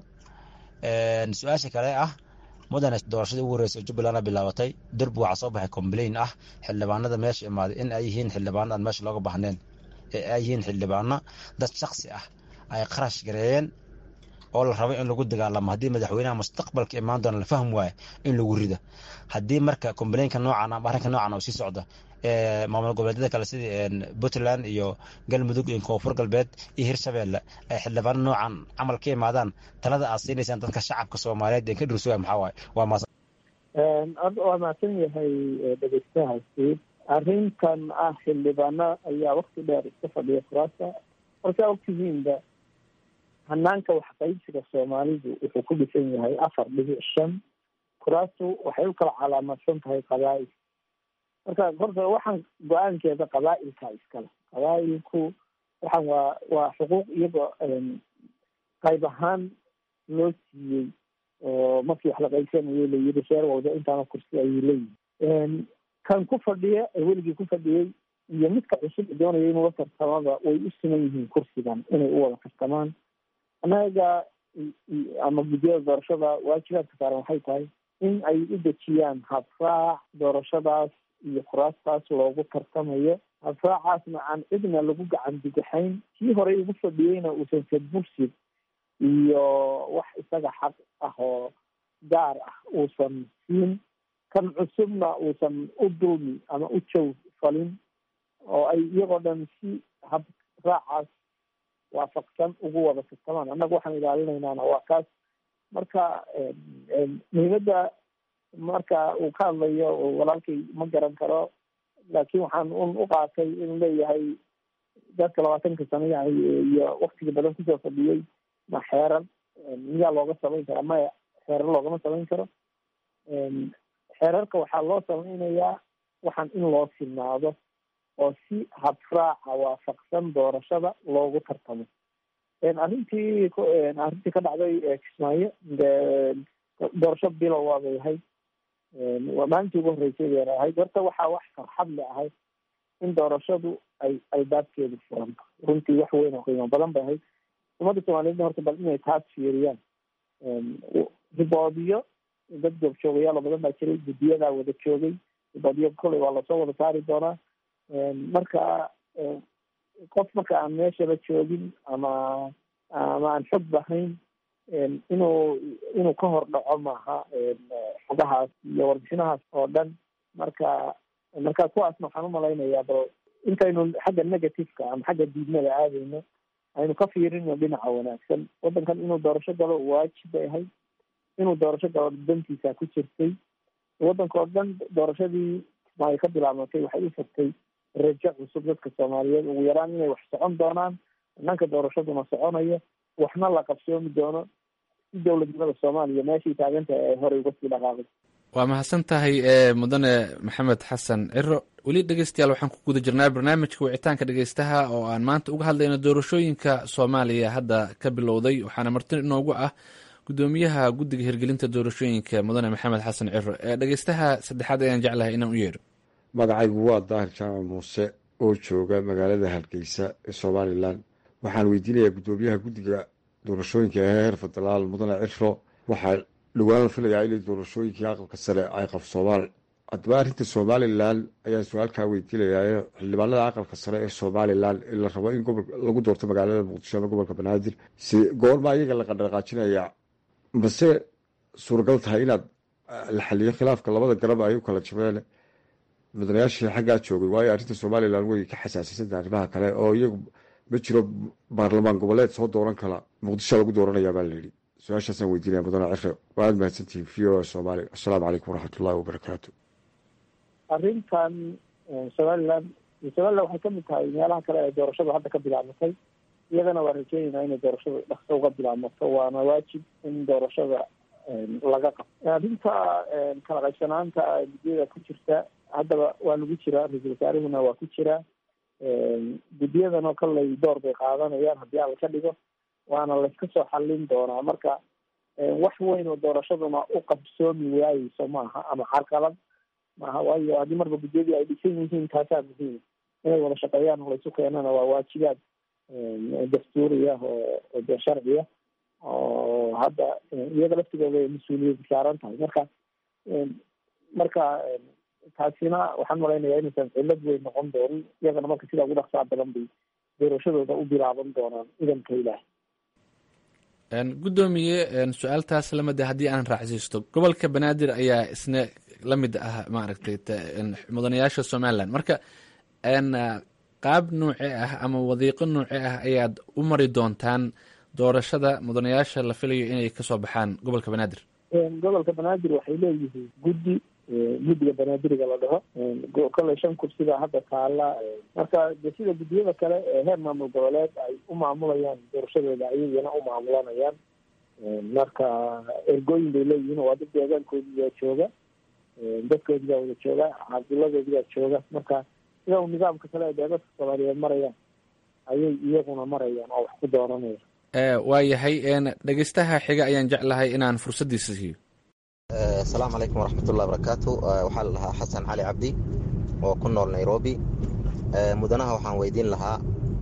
su-aasha kale ah mudane doorashadii ugu horreysay jubbalandna bilaabatay derbi waxaa soo baxay complain ah xildhibaanada meesha imaaday in ay yihiin xildhibaano aan meesha looga bahneen ee ay yihiin xildhibaano dad shaksi ah ay qarash gareeyeen oo la rabo in lagu dagaalamo haddii madaxweynaha mustaqbalka imaan doona la fahmi waayo in lagu rida haddii marka complainka noocan ama arrinka noocan oo sii socda maamul goboleedyada kale sidii puntland iyo galmudug iyo koonfur galbeed iyo hirshabeelle ay xildhibaano noocan camal ka imaadaan talada aad siinaysaan dadka shacabka soomaaliyeed ee ka dhursuga maxaa waaye waa maas
waa mahadsan yahay dhegeystahaasi arrintan ah xildhibaano ayaa wakti dheer iska fadhiya kuraasta markaa ogtihiinba hanaanka waxqaybsiga soomaalidu wuxuu ku dhisan yahay afar dhibic shan kuraastu waxay u kala calaamadsan tahay qabaa'il marka horta waxaan go-aankeeda qabaa'ilka iskale qabaa'ilku waxaan waa waa xuquuq iyagoo qayb ahaan loo siiyey oo markii wax la qaybsanayo la yiri reer walba intaana kursi ayuu leeyihi kan ku fadhiya ee weligii ku fadhiyey iyo midka cusub doonaya inuu la tartamada way u siman yihiin kursigan inay u wada tartamaan annaga ama guddiyada doorashada waajibaadka saaran waxay tahay in ay u dejiyaan habraac doorashadaas iyo kuraastaas loogu tartamayo habraacaasna aan cidna lagu gacan digaxayn kii horey ugu fadhiyeyna uusan sadbursid iyo wax isaga xaq ah oo gaar ah uusan siin kan cusubna uusan u dulmi ama u jow falin oo ay iyagoo dhan si habraacaas waafaqsan ugu wada tartamaan annaga waxaan ilaalinaynaana waa kaas marka muhiimadda marka uu ka hadlayo walaalkay ma garan karo laakiin waxaan un u qaatay inuu leeyahay dadka labaatanka sano iyo waktiga badan kusoo fadhiyey ma xeeran miyaa looga samayn karaa maya xeerar loogama samayn karo xeerarka waxaa loo samaynayaa waxaan in loo sinaado oo si habraaca waafaqsan doorashada loogu tartamo arrintii arrintii ka dhacday kismaayo de doorasho bilow waabay ahayd maalintii ugu horreysay bay ahayd horta waxaa wax farxad le ahayd in doorashadu ay albaabkeedu furanto runtii wax weyn oo qiimo badan bay ahayd ummadda soomaaliyeedna horta bal inay taas fiiriyaan riboodiyo dad goobjoogayaalo badan baa jiray guddiyadaa wada joogay riboodiyo koley waa lasoo wada saari doonaa marka qof marka aan meeshaba joogin ama ama aan xog bahayn inuu inuu ka hor dhaco maaha xogahaas iyo warbixinahaas oo dhan marka marka kuwaasna waxaan umalaynayaa bal intaynu xagga negativeka ama xagga diidmada aadayno aynu ka fiirino dhinaca wanaagsan waddankan inuu doorasho galo waajib bay ahayd inuu doorasho galo dantiisa ku jirtay waddanka oo dhan doorashadii ay ka bilaabmatay waxay u furtay rajo cusub dadka soomaaliyeed ugu yaraan inay wax socon doonaan dhanka doorashaduna soconayo waxna la qabsoomi doono si dowladnimada soomaaliya meeshii taagantahay ay horey uga sii dhaqaaqay
waa mahadsan tahay mudane maxamed xasan ciro weli dhegeystayaal waxaan ku guda jirnaa barnaamijka wicitaanka dhegeystaha oo aan maanta uga hadlayno doorashooyinka soomaaliya hadda ka bilowday waxaana marti inoogu ah gudoomiyaha guddiga hirgelinta doorashooyinka mudane maxamed xasan ciro dhegeystaha saddexaad ayaan jeclahay inaan u yeedho
magacaygu waa daahir jaamac muuse oo jooga magaalada hargeysa ee somalilan waxaan weydiinayaa gudoomiyaha guddiga doorashooyinka ee heer federaal mudane ciro waxaa dhowaan la filayaa inay doorashooyinkii aqalka sare ay qabsoomaan haddaba arrinta somalilan ayaan su-aalkaa weydiinayaa xildhibaanada aqalka sare ee somalilan ee la rabo in lagu doorto magaalada muqdisho ama gobolka banaadir si goorma iyaga la qandhaqaajinayaa mase suuragal tahay inaad la xaliyo khilaafka labada garab ay u kala jabeen mudanayaashii xaggaa joogay waayo arrinta somalilan way ka xasaasiysanta arrimaha kale oo iyagu ma jiro baarlamaan goboleed soo dooran kala muqdisho lagu dooranayaa baa layidhi su-aashaasaan weydiinaya mudane cire waad mahadsantihin v o somalia assalaamu calaykum waraxmatullahi wabarakaatu
arrintan somalilan somalilan waxay kamid tahay meelaha kale ee doorashadu hadda ka bilaabmatay iyadana waan rajeynaynaa inay doorashadu dhaqso uga bilaabmato waana waajib in doorashada laga qabto arrinta kala qaybsanaanta guddiyada ku jirta haddaba waa lagu jiraa ra-iisul wasaarihuna waa ku jiraa guddiyadanoo kaley door bay qaadanayaan haddii alla ka dhigo waana layska soo xallin doonaa marka wax weyn oo doorashaduna u qabsoomi waayeyso maaha ama carqalad maaha waayo haddii marba guddiyadii ay dhisan yihiin taasaa muhiim inay wada shaqeeyaan oo laysu keenana waa waajibaad dastuuri ah oo dee sharciya oo hadda iyaga laftigooda ay mas-uuliyad saaran tahay marka marka taasina waxaan malaynayaa inaysan cillad weyn noqon doonin iyagana marka sidaa ugu dhaqsaa badan bay doorashadooda u bilaaban doonaan idanka ilaah
guddoomiye su-aaltaas lamid haddii aan raacsiisto gobolka banaadir ayaa isna la mid ah maaragtay mudanayaasha somalilan marka qaab nuuce ah ama wadiiqo nuuce ah ayaad u mari doontaan doorashada mudanayaasha la filayo inay kasoo baxaan gobolka banaadir
gobolka banaadir waxay leeyihiin guddi guddiga banaadiriga la dhaho kolley shan kursiga hadda taala marka de sida guddiyada kale ee heer maamul goboleed ay u maamulayaan doorashadooda ayagana u maamulanayaan marka ergooyin bay leeyihiin waa dad deegaankoodiibaa jooga dadkoodibaa wada jooga cabdiladoodibaa jooga marka sida u nidaamka kale ee dadka soomaaliyeed marayaan ayay iyaguna marayaan oo wax ku dooranaya
waa yahay dhegeystaha xiga ayaan jeclahay inaan fursaddiisa siiyo
asalaamu calaykum waraxmatullahi barakaatu waxaa la dhahaa xasan cali cabdi oo ku nool nairobi mudanaha waxaan weydiin lahaa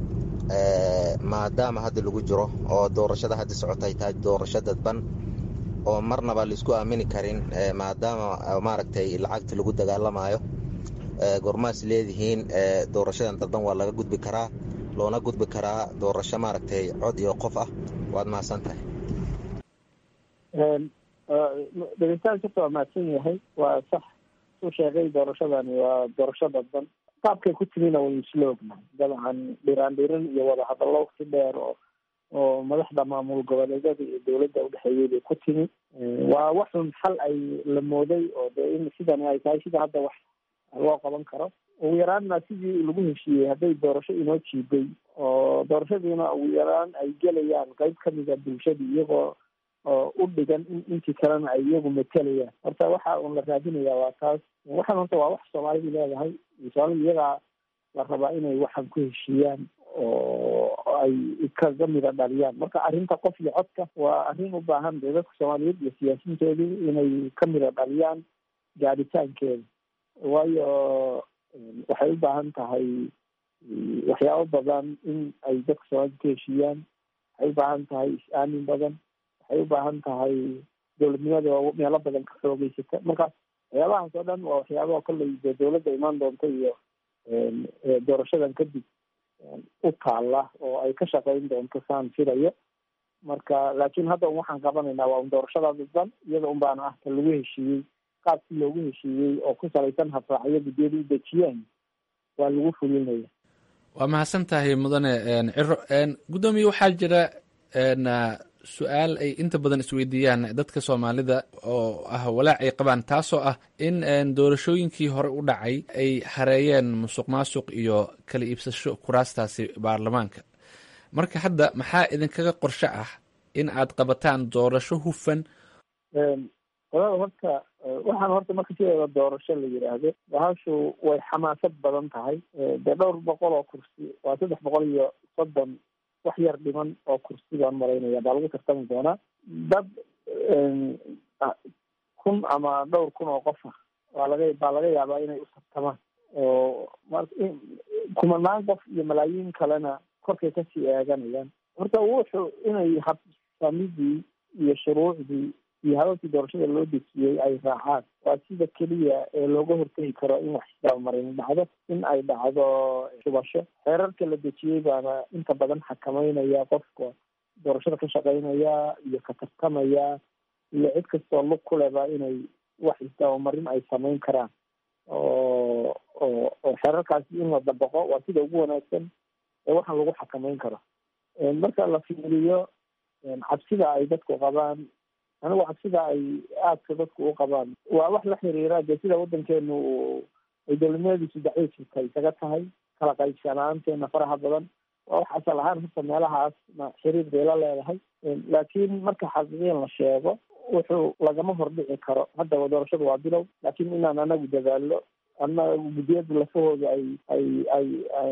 maadaama hadda lagu jiro oo doorashada hadda socotay tahay doorasho dadban oo marnaba laisku aamini karin maadaama maaragtay lacagta lagu dagaalamayo gormaas leedihiin doorashadan dadban waa laga gudbi karaa loona gudbi karaa doorasho maaragtay cod iyo qof ah waad mahadsan tahay
dhegeystaha jirta waa mahadsan yahay waa sax suu sheegay doorashadani waa doorasho dadban qaabkay ku timina waynu isla ognahay dabcan dhiraan dhirin iyo wada hadallo waqti dheer oo oo madaxda maamul goboleedyada iyo dowladda udhexeeyay bay ku timi waa waxun xal ay la mooday oo de in sidani ay tahay sida hadda wax loo qaban karo ugu yaraanna sidii lagu heshiiyey hadday doorasho inoo jiiday oo doorashadiina ugu yaraan ay gelayaan qeyb kamida bulshadii iyagoo oo u dhigan in intii kalena ay iyagu matelayaan horta waxa uun la raadinaya waa taas waxaan horta waa wax soomaalidu leedahay soomaalida iyagaa la rabaa inay waxan ku heshiiyaan oo ay kaga mida dhaliyaan marka arrinta qof iyo codka waa arrin u baahan dee dadka soomaaliyeed iyo siyaasiyiintoodu inay ka mida dhaliyaan gaadhitaankeeda waayo waxay u baahan tahay waxyaabo badan in ay dadka soomaalida ku heshiiyaan waxay u baahan tahay is-aamin badan waxay u baahan tahay dowladnimada oo meelo badan ka xoogeysata marka waxyaabahaas oo dhan waa waxyaabaha kolley dee dowladda imaan doonta iyo doorashadan kadib u taalla oo ay ka shaqeyn doonto saan filayo marka laakiin hadda un waxaan qabanaynaa waa un doorashada dadban iyada un baana ah ka lagu heshiiyey qaabkii loogu heshiiyey oo ku salaysan habraacyo guddiyada u dejiyeen waa lagu fulinaya
waa mahadsan tahay mudane ciro guddoomiye waxaa jira su-aal ay inta badan isweydiiyaan dadka soomaalida oo ah walaac ay qabaan taasoo ah in doorashooyinkii hore u dhacay ay hareeyeen musuq maasuq iyo kala iibsasho kuraastaasi baarlamaanka marka hadda maxaa idinkaga qorshe ah in aad qabataan doorasho hufan
qolada horta waxaan horta marka sideeda doorasho la yidhaahdo bahashu way xamaasad badan tahay dee dhowr boqol oo kursi waa saddex boqol iyo soddon wax yar dhiman oo kursi baan maraynaya baa lagu tartami doonaa dad kun ama dhowr kun oo qofa waa laga baa laga yaabaa inay u tartamaan oo mar kumanaan qof iyo malaayiin kalena korkay kasii eeganayaan horta wuxuu inay habsamidii iyo shuruucdii iyo hababkii doorashada loo dejiyey ay raacaan waa sida keliya ee looga hortegi karo in wax isdabamarin dhacdo in ay dhacdo shubasho xeerarka la dejiyey baana inta badan xakameynaya qofka doorashada ka shaqeynaya iyo ka tartamaya iyo cid kastoo lug ku leba inay wax isdabamarin ay sameyn karaan oo oo oo xeerarkaasi in la dabaqo waa sida ugu wanaagsan ee waxaan lagu xakameyn karo marka la fiiriyo cabsida ay dadku qabaan anigu cabsida ay aadka dadku u qabaan waa wax la xiriira dee sida waddankeenu ay dowladnimadiisu daciifka isaga tahay kala qaybsanaanteena faraha badan waa wax asal ahaan horta meelahaasna xiriir bay la leedahay laakiin marka xaqiiqiyan la sheego wuxuu lagama hordhici karo hadda doorashadu waa bilow laakiin inaan anagu dadaallo anagu guddiyada lafahooda ay ay ay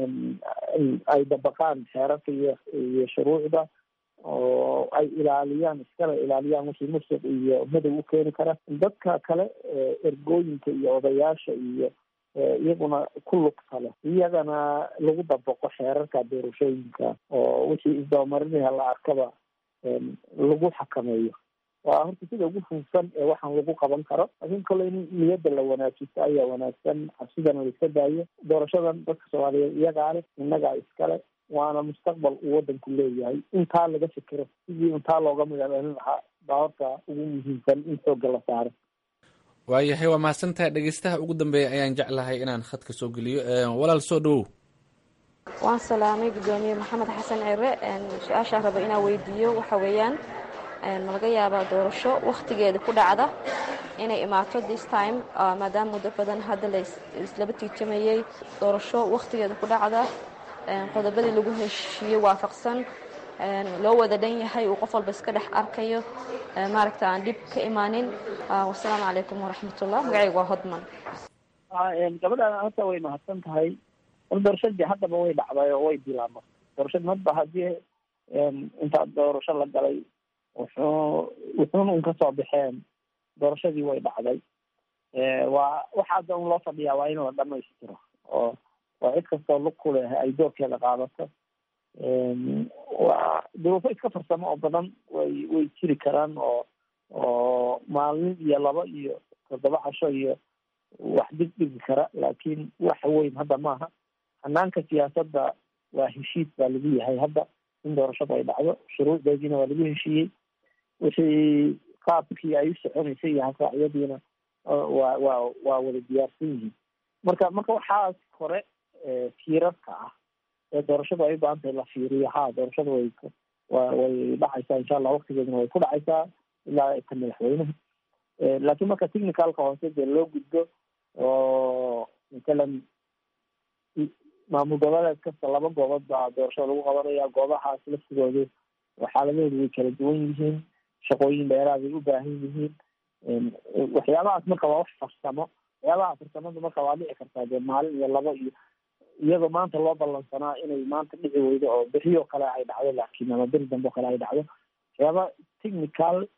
ay dabaqaan xeerarka iyo iyo shuruucda oo ay ilaaliyaan iskala ilaaliyaan wixii musuq iyo madow u keeni kara dadka kale ergooyinka iyo odayaasha iyo iyaguna ku lugta leh iyagana lagu dabaqo xeerarka doorashooyinka oo wixii isdabamarinaya la arkaba lagu xakameeyo waa horta sida ugu fuufsan ee waxaan lagu qaban karo laakiin kale in niyadda la wanaajisto ayaa wanaagsan cabsidana la iska daayo doorashadan dadka soomaaliyeed iyagaa leh innagaa iskale waana mustaqbal uu waddanku leeyahay intaa laga fikiro sidii intaa looga magaalaalin lahaa baa horta ugu muhiimsan in xoogga la saaro
waayahay waa mahadsantahay dhegeystaha ugu dambeeya ayaan jeclahay inaan khadka soo geliyo walaal soo dhawow
waan salaamay guddoomiye maxamed xasan cire su-aashaan raba inaan weydiiyo waxa weeyaan ma laga yaabaa doorasho wakhtigeeda ku dhacda inay imaato this time maadaama muddo badan hadda la islaba tiijamayey doorasho wakhtigeeda ku dhacda qodobadii lagu heshiiyey waafaqsan loo wada dhan yahay uu qof walba iska dhex arkayo maaragta aan dhib ka imaanin wasalaamu calaykum waraxmatullah magacaygu waa hodman
gabadhaan horta way mahadsan tahay doorashadii haddaba way dhacday oo way bilaabma doorashadii hadba haddii intaa doorasho la galay wuxuu wuxuuna un kasoo baxeen doorashadii way dhacday waa waxa hadda un loo fadhiyaa waa in la dhamaystiro oo oo cid kastoo lug ku leh ay doorkeeda qaadato waa duruufo iska farsamo oo badan way way jiri karaan oo oo maalin iyo laba iyo toddoba casho iyo wax dhig dhigi kara laakiin wax weyn hadda maaha hanaanka siyaasadda waa heshiis baa lagu yahay hadda in doorashadu ay dhacdo shuruucdeediina waa lagu heshiiyey wixii qaabkii ay u soconaysay iyo hasaaciyadiina waa waa waa wada diyaarsan yihiin marka marka waxaas hore fiirarka ah ee doorashadu ay u baahan tahay la fiiriyo ha doorashadu way wa way dhacaysaa insha allah waktigeeduna way ku dhacaysaa ilaa ka madaxweynuhu laakiin marka technicalka hoose dee loo gudbo oo matalan maamul goboleed kasta laba goobood baa doorashada lagu qabanaya goobahaas laftigoodu xaaladahoodu way kala duwan yihiin shaqooyin dheeraaday u baahan yihiin waxyaabahaas marka waa wax farsamo waxyaabaha farsamada marka waa dhici kartaa dee maalin iyo labo iyo iyadoo maanta loo ballansanaa inay maanta dhici weydo oo berioo kale ay dhacdo laakiin ama beri dambe oo kale ay dhacdo waxyaaba technical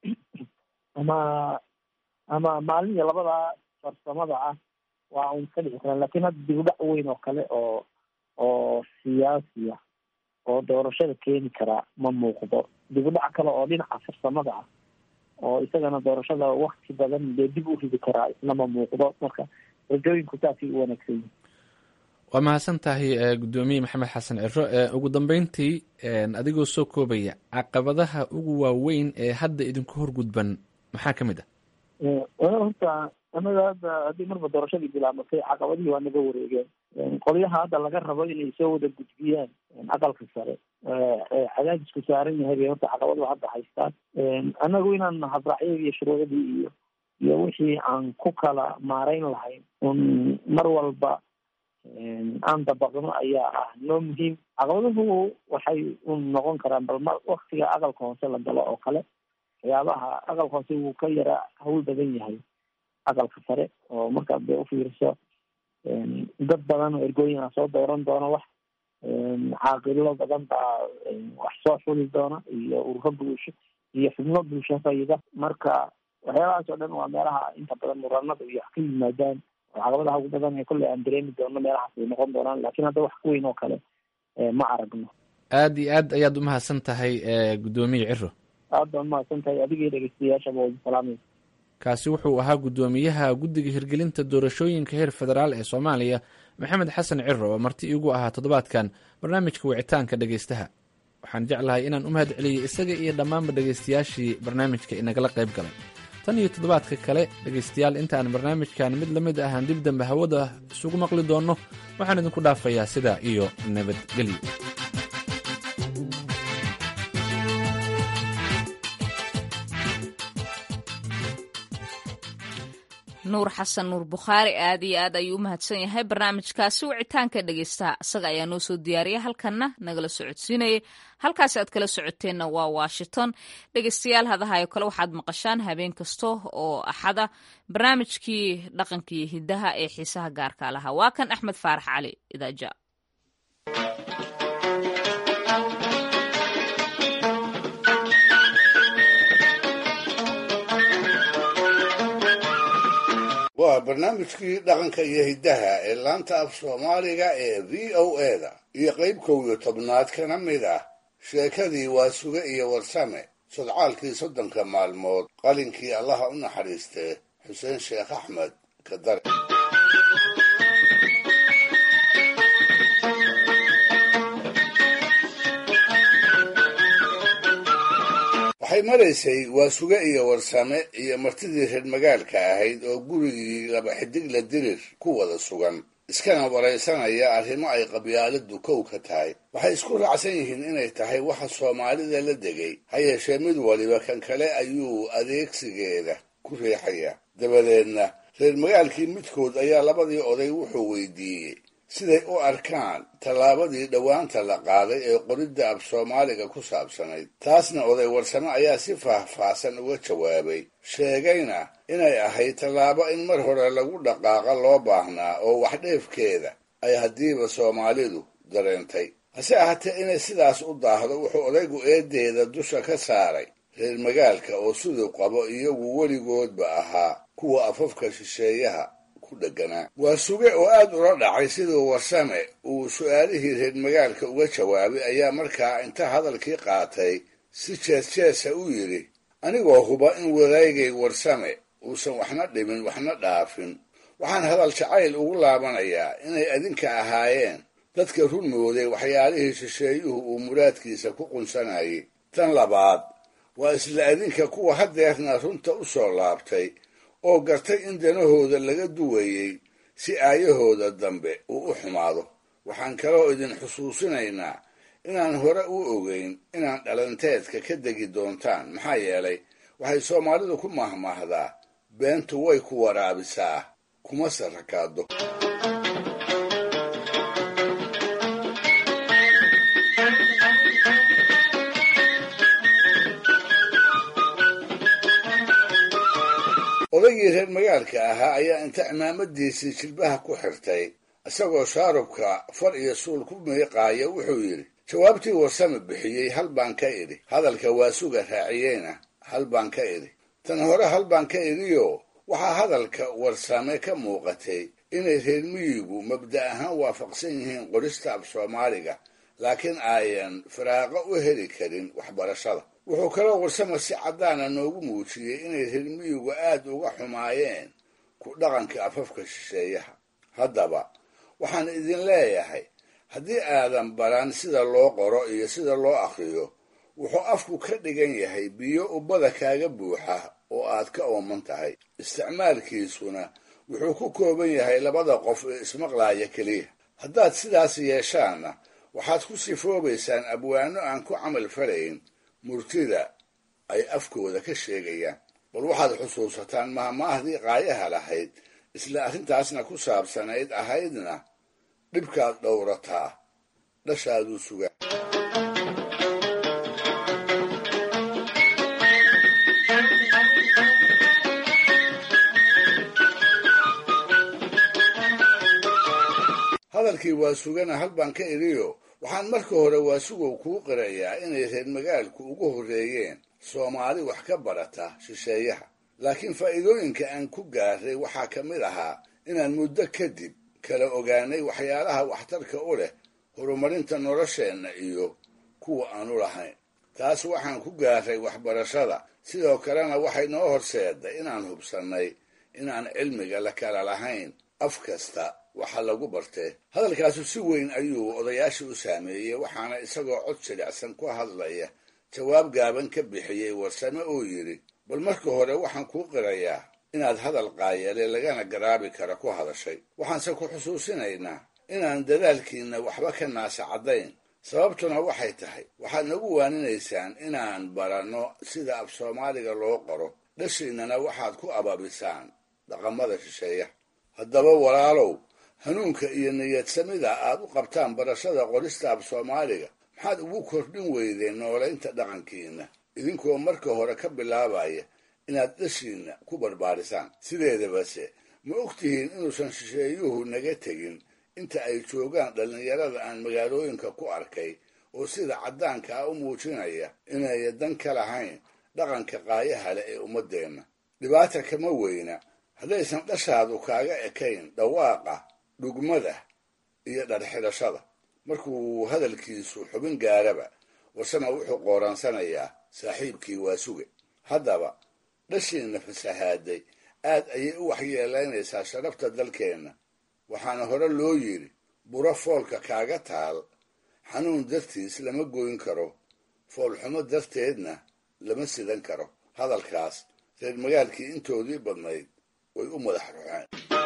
ama ama maalin iyo labada farsamada ah waa un ka dhici karaan lakin hadda dib u dhac weyn oo kale oo oo siyaasi ah oo doorashada keeni karaa ma muuqdo dib u dhac kale oo dhinaca farsamada ah oo isagana doorashada wakti badan dee dib u ridi karaa isna ma muuqdo marka rajooyinku saasay u wanaagsan yihin
waa mahadsan tahay guddoomiye maxamed xasan ciro ugu dambeyntii adigoo soo koobaya caqabadaha ugu waaweyn ee hadda idinku horgudban maxaa ka mid ah
horta anaga hadda haddii marba doorashadii bilaabatay caqabadihii waa naga wareegeen qolyaha hadda laga rabo inay soo wada gudbiyaan aqalka sare cadaadisku saaran yahay bay horta caqabadu hadda haystaan anagu inaan habraacyadii iyo shuruucdii iyo iyo wixii aan ku kala maarayn lahayn un mar walba aan dabaqno ayaa ah noo muhiim caqabaduhu waxay un noqon karaan bal mar waktiga aqalka hoose la galo oo kale waxyaabaha aqalka hoose wuu ka yara hawl badan yahay aqalka sare oo markaad dee ufiiriso dad badan oo ergooyin ah soo dooran doona wax caaqilo badan baa wax soo xuli doona iyo ururo bulsho iyo xubno bulsho fayida marka waxyaabahaas oo dhan waa meelaha inta badan muranada iyo wax ka yimaadaan oo caqabadaha ugu badan ee kolley aan dareemi doono meelahaas ay noqon doonaan laakiin hadda wax ka weyn oo kale ma aragno
aad iyo aad ayaad umahadsan tahay guddoomiye ciro
aad baan umahadsan tahay adigii dhegeystayaashaba wadi salaamay
kaasi wuxuu ahaa guddoomiyaha guddiga hirgelinta doorashooyinka heer federaal ee soomaaliya maxamed xasan ciro oo marti iigu ahaa toddobaadkan barnaamijka wicitaanka dhegeystaha waxaan jeclahay inaan u mahad celiyey isaga iyo dhammaanba dhegeystayaashii barnaamijka inagala qayb galay tan iyo toddobaadka kale dhegeystayaal intaan barnaamijkan mid la mid ahaan dib dambe hawada isugu maqli doonno waxaan idinku dhaafayaa sidaa iyo nabadgelyo
nuur xasan nuur bukhaari aad iyo aad ayuu u mahadsan yahay barnaamijkaasi wicitaanka dhegeystaha isaga ayaa noo soo diyaariya halkanna nagala socodsiinayay halkaasi aad kala socoteenna waa washington dhegeystayaal hadahayo kale waxaad maqashaan habeen kasta oo axada barnaamijkii dhaqanka iyo hidaha ee xiisaha gaarka lahaa waa kan axmed faarax cali idaaja
waa barnaamijkii dhaqanka iyo hiddaha ee laanta af soomaaliga ee v o e da iyo qayb kow iyo tobnaad kana mid ah sheekadii waa suge iyo warsame sodcaalkii soddonka maalmood qalinkii allaha u naxariistee xuseen sheekh axmed kadare waxay maraysay waa suge iyo warsame iyo martidii reer magaalka ahayd oo gurigii laba xidigla dirir ku wada sugan iskana waraysanaya arrimo ay qabyaaladu kow ka tahay waxay isku raacsan yihiin inay tahay waxa soomaalida la degay ha yeeshee mid waliba kan kale ayuu adeegsigeeda ku riixaya dabadeedna reer magaalkii midkood ayaa labadii oday wuxuu weydiiyey siday u arkaan tallaabadii dhowaanta la qaaday ee qoridda af soomaaliga ku saabsanayd taasna oday warsame ayaa si faahfaahsan uga jawaabay sheegayna inay ahayd tallaabo in mar hore lagu dhaqaaqa loo baahnaa oo wax dheefkeeda ay haddiiba soomaalidu dareentay hase ahaatee inay sidaas u daahdo wuxuu odaygu eedeeda dusha ka saaray reer magaalka oo siduu qabo iyagu weligoodba ahaa kuwa afafka shisheeyaha waa suge oo aad ula dhacay siduu warsame uu su-aalihii reer magaalka uga jawaabay ayaa markaa inta hadalkii qaatay si jees jeesa u yidhi anigoo huba in wadaygay warsame uusan waxna dhimin waxna dhaafin waxaan hadal jacayl ugu laabanayaa inay adinka ahaayeen dadka run mooday waxyaalihii shisheeyuhu uu muraadkiisa ku qunsanayay tan labaad waa isla adinka kuwa haddeerna runta u soo laabtay oo gartay in danahooda laga duwayey si aayahooda dambe uu u xumaado waxaan kaloo idin xusuusinaynaa inaan hore u ogeyn inaan dhalanteedka ka degi doontaan maxaa yeelay waxay soomaalidu ku mahmaahdaa beentu way ku waraabisaa kuma sarakaado odaygii reer magaalka ahaa ayaa inta cimaamadiisii jilbaha ku xirtay isagoo shaarubka far iyo suul ku miiqaaya wuxuu yidhi jawaabtii warsame bixiyey hal baan ka idhi hadalka waa suga raaciyeyna hal baan ka idhi tan hore hal baan ka idhiyo waxaa hadalka warsame ka muuqatay inay reer miyigu mabda ahaan waafaqsan yihiin qorista af soomaaliga laakiin ayan firaaqo u heli karin waxbarashada wuxuu kaloo warsame si caddaana noogu muujiyey inay reer miyigu aad uga xumaayeen ku dhaqanka afafka shisheeyaha haddaba waxaan idin leeyahay haddii aadan baran sida loo qoro iyo sida loo akhriyo wuxuu afku ka dhigan yahay biyo ubbada kaaga buuxa oo aad ka ooman tahay isticmaalkiisuna wuxuu ku kooban yahay labada qof ee ismaqlaaya keliya haddaad sidaas yeeshaanna waxaad ku sifoobaysaan abwaano aan ku camal falayn murtida ay afkooda ka sheegayaan bal waxaad xusuusataan mahmaahdii qaayaha lahayd isla arrintaasna ku saabsanayd ahaydna dhibkaad dhowrataa dhashaaduu sugaa hadalkii waa sugana hal baan ka idhiyo waxaan marka hore waasugow kuu qirayaa inay reer magaalku ugu horreeyeen soomaali wax ka barata shisheeyaha laakiin faa'iidooyinka aan ku gaaray waxaa ka mid ahaa inaan muddo kadib kala ogaanay waxyaalaha waxtarka u leh horumarinta nolosheenna iyo kuwa aanu lahayn taas waxaan ku gaaray waxbarashada sidoo kalena waxay noo horseeday inaan hubsannay inaan cilmiga la kala lahayn af kasta waxa lagu bartee hadalkaasu si weyn ayuu odayaashii u saameeyey waxaana isagoo cod jilicsan ku hadlaya jawaab gaaban ka bixiyey warsame oo yidhi bal marka hore waxaan kuu qirayaa inaad hadal qaayale lagana garaabi kara ku hadashay waxaanse ku xusuusinaynaa inaan dadaalkiinna waxba ka naasa caddayn sababtuna waxay tahay waxaad nagu waaninaysaan inaan baranno sida af soomaaliga loo qoro dhashiinnana waxaad ku ababisaan dhaqamada shisheeyaha haddaba walaalow hanuunka iyo niyadsamida aad u qabtaan barashada qorista af soomaaliga maxaad ugu kordhin weydeen noolaynta dhaqankiinna idinkoo marka hore ka bilaabaya inaad dhashiinna ku barbaarisaan sideedabase ma ogtihiin inuusan shisheeyuhu naga tegin inta ay joogaan dhallinyarada aan magaalooyinka ku arkay oo sida caddaanka ah u muujinaya inay dan ka lahayn dhaqanka qaayaha leh ee ummaddeenna dhibaata kama weyna haddaysan dhashaadu kaaga ekayn dhawaaqa dhugmada iyo dharxidhashada markuu hadalkiisu xubin gaaraba warsama wuxuu qooraansanayaa saaxiibkii waa suge haddaba dhashiinna fasahaaday aad ayay u waxyeelaynaysaa sharafta dalkeenna waxaana hore loo yidhi buro foolka kaaga taal xanuun dartiis lama goyn karo foolxumo darteedna lama sidan karo hadalkaas reer magaalkii intoodii badnayd way u madax ruxeen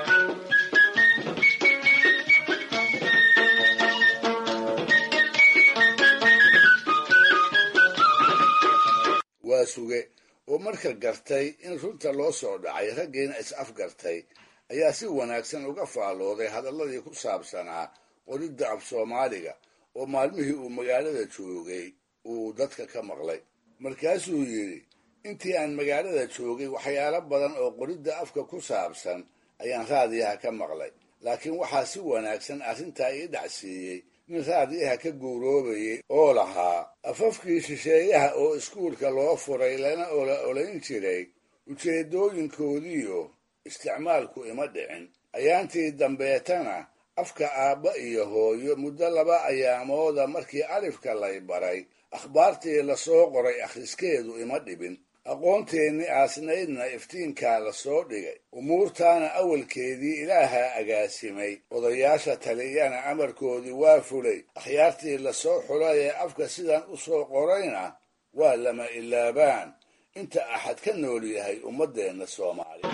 waa suge oo marka gartay in runta loo soo dhacay raggiina is afgartay ayaa si wanaagsan uga faallooday hadalladii ku saabsanaa qoridda af soomaaliga oo maalmihii uu magaalada joogay uu dadka ka maqlay markaasuu yidhi intii aan magaalada joogay waxyaalo badan oo qoridda afka ku saabsan ayaan raadiyaha ka maqlay laakiin waxaa si wanaagsan arrintaa ii dhacsiiyey nin raadiyaha ka guuroobayay oo lahaa afafkii shisheeyaha oo iskuulka loo furay lana ola olayn jiray ujeeddooyinkoodiiyo isticmaalku ima dhicin ayaantii dambeetana afka aabba iyo hooyo muddo laba ayaamooda markii alifka lay baray akhbaartii lasoo qoray akhriskeedu ima dhibin aqoonteennii aasnaydna iftiinkaa la soo dhigay umuurtaana awalkeedii ilaahaa agaasimay odayaasha taliyana amarkoodii waa fulay akhyaartii lasoo xulay ee afka sidan u soo qorayna waa lama ilaabaan inta axad ka nool yahay ummaddeenna soomaaliya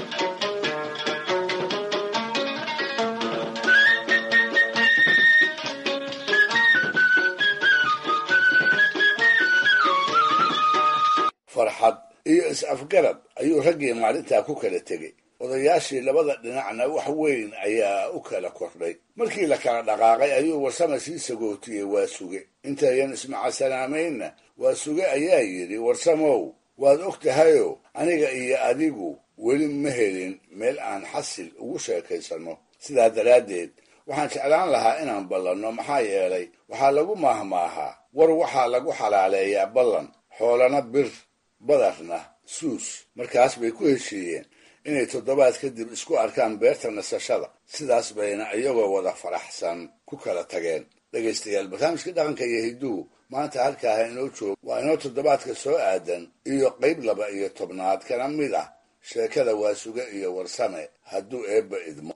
farxad iyo is-afgarad ayuu raggii maalintaa ku kala tegey odayaashii labada dhinacna wax weyn ayaa u kala kordhay markii la kala dhaqaaqay ayuu warsama sii sagootiyey waa suge intayan ismacasalaameynna waa suge ayaa yidhi warsamow waad og tahayo aniga iyo adigu weli ma helin meel aan xasil ugu sheekaysanno sidaa daraaddeed waxaan jeclaan lahaa inaan ballanno maxaa yeelay waxaa lagu maahmaahaa war waxaa lagu xalaaleeyaa ballan xoolana bir badarna suus markaas bay ku heshiiyeen inay toddobaad kadib isku arkaan beerta nasashada sidaas bayna iyagoo wada faraxsan ku kala tageen dhegaystayaal barnaamijkii dhaqanka iyo hidduhu maanta halkaaha inoo joogo waa inoo toddobaadka soo aadan iyo qayb laba iyo tobnaad kana mid ah sheekada waasuge iyo warsame hadduu eebba idmo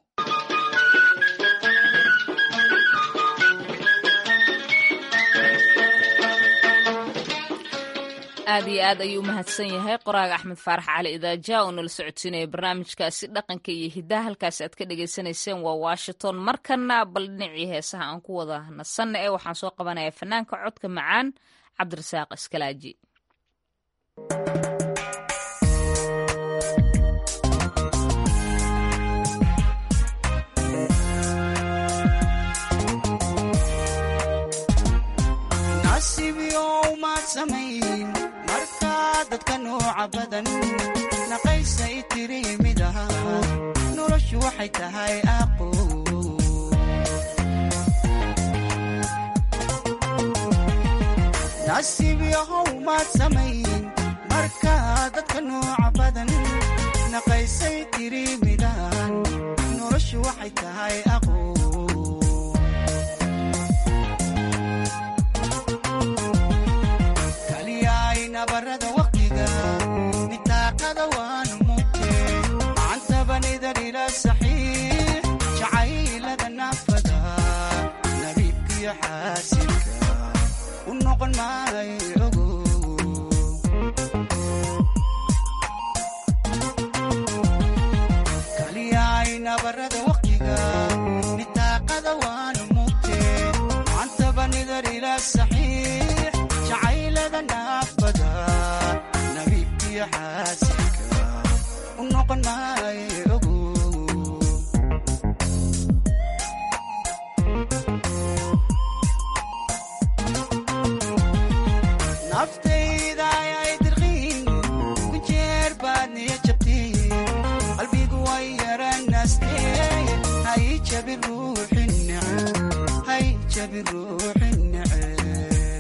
aad iyo aad ayuu u mahadsan yahay qoraaga axmed faarax cali idaaja oo nala socodsiinaya barnaamijkaasi dhaqanka iyo hiddaha halkaasi aad ka dhagaysanayseen waa washington markana bal dhinacii heesaha aan ku wada nasanna ee waxaan soo qabanayaa fanaanka codka macaan cabdirasaaq iskalaaji
markaa dadka nooca badan naqaysay tiri mid aha noloshu waxay tahay aqo nasiib yahow maad samayn markaa dadka nooca badan naqaysay tiri midaan noloshu waxay tahay aqoon kaliyaay nabarada waqtiga nitaaqada waan mugte macantabanidar ila saxiix jacaylada naafada nabiibkiyo xaasilka u noqon maayo ogo kaliyaay nabarada waqtiga nitaaqada waan mugte macantabanidar ila saxiix jacaylada naafada nabiibkiyo xaasilka u noqon maayo ogo naftayda ayay dirqiin ku jeer baad niya jabtiin qalbigu way yaranaastee hay jabin ruuxin neceb hay jabin ruuxin neceb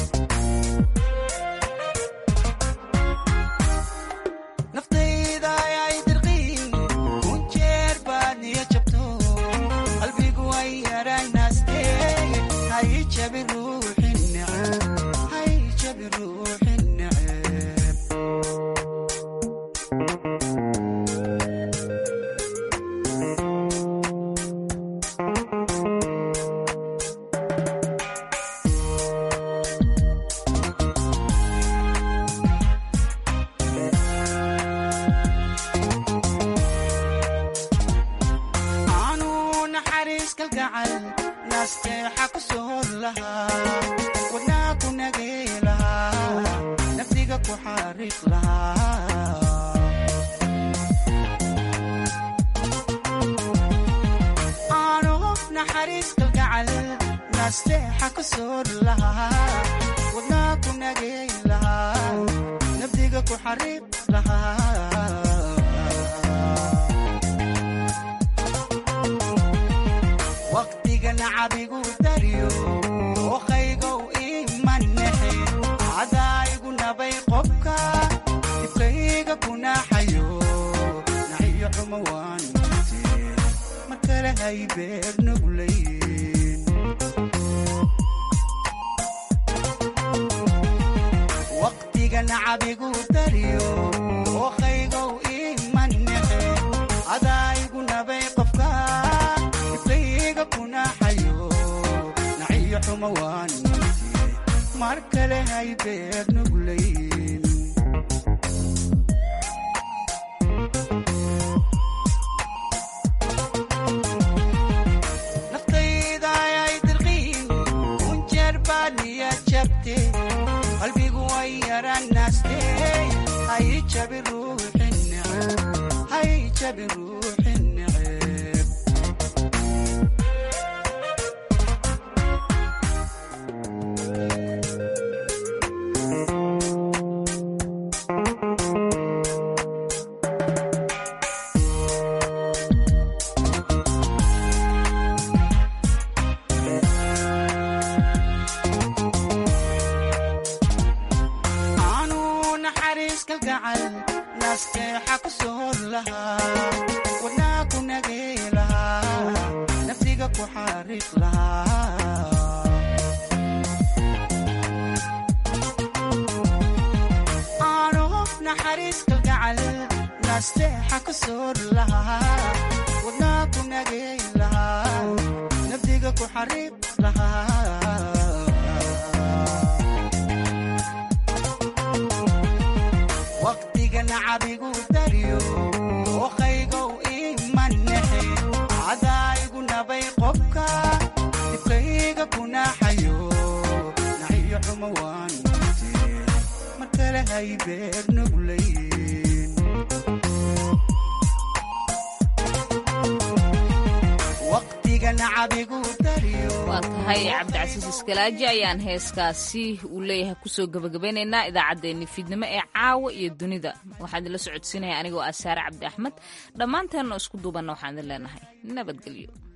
naftayda ayay dirqiin ku jeer baad niya jabto qalbigu way yaranaastee hay jabin ruuxin neceb hay jabin ruuxin neceb aanu naxariis kalgacal naasteexa ku soor lahaa wadnaa ku nagay lahaa nafdiga ku xariiq lahaa aanu naxariis kalgacal naasteexa ku soor lahaa wadnaa ku nagay lahaa nafdiga ku xariiq lahaa waqtiga nacabigu dariyo ookaygow imanexe cadaayigu nabay qobka dibkayga kunaxayo naciyo xumo waan mute mar kale hay beer nuglayn waqtiga nacabigu dariyo ookaygow imanexe cadaayigu nabay qofka dibkayga kunaxayo naciyo xumo waan mute mar kale hay beer nuglayn naftayda ayay dirqiin kunjeer baad niya jabte qalbigu way yaranaste hay jabi ruuxin neceb hay jabi ruuxin neceb aanu naxariis kalgacal naasteexa ku soor lahaa wadnaa ku nagay lahaa nafdiga ku xariiq lahaa aanu naxariis kalgacal naasteexa ku soor lahaa wadnaa ku nagay lahaa nafdiga ku xariiq lahaa waqtiga nacabigu dariyo ookaygow imanexe cadaayigu nabay qobka dibkayga kunaxayo naciyo xumo waan mute mar kale hay beer nuglayn waqtiga nacabigu dariyo
waa tahay cabdicasiis iskalaaji ayaan heeskaasi uu leeyahay kusoo gebagabeynaynaa idaacaddeenni fiidnimo ee caawa iyo dunida waxaan idinla socodsiinaya anigoo ah saare cabdi axmed dhammaanteenna isku duubanna waxaan idin leenahay nabadgelyo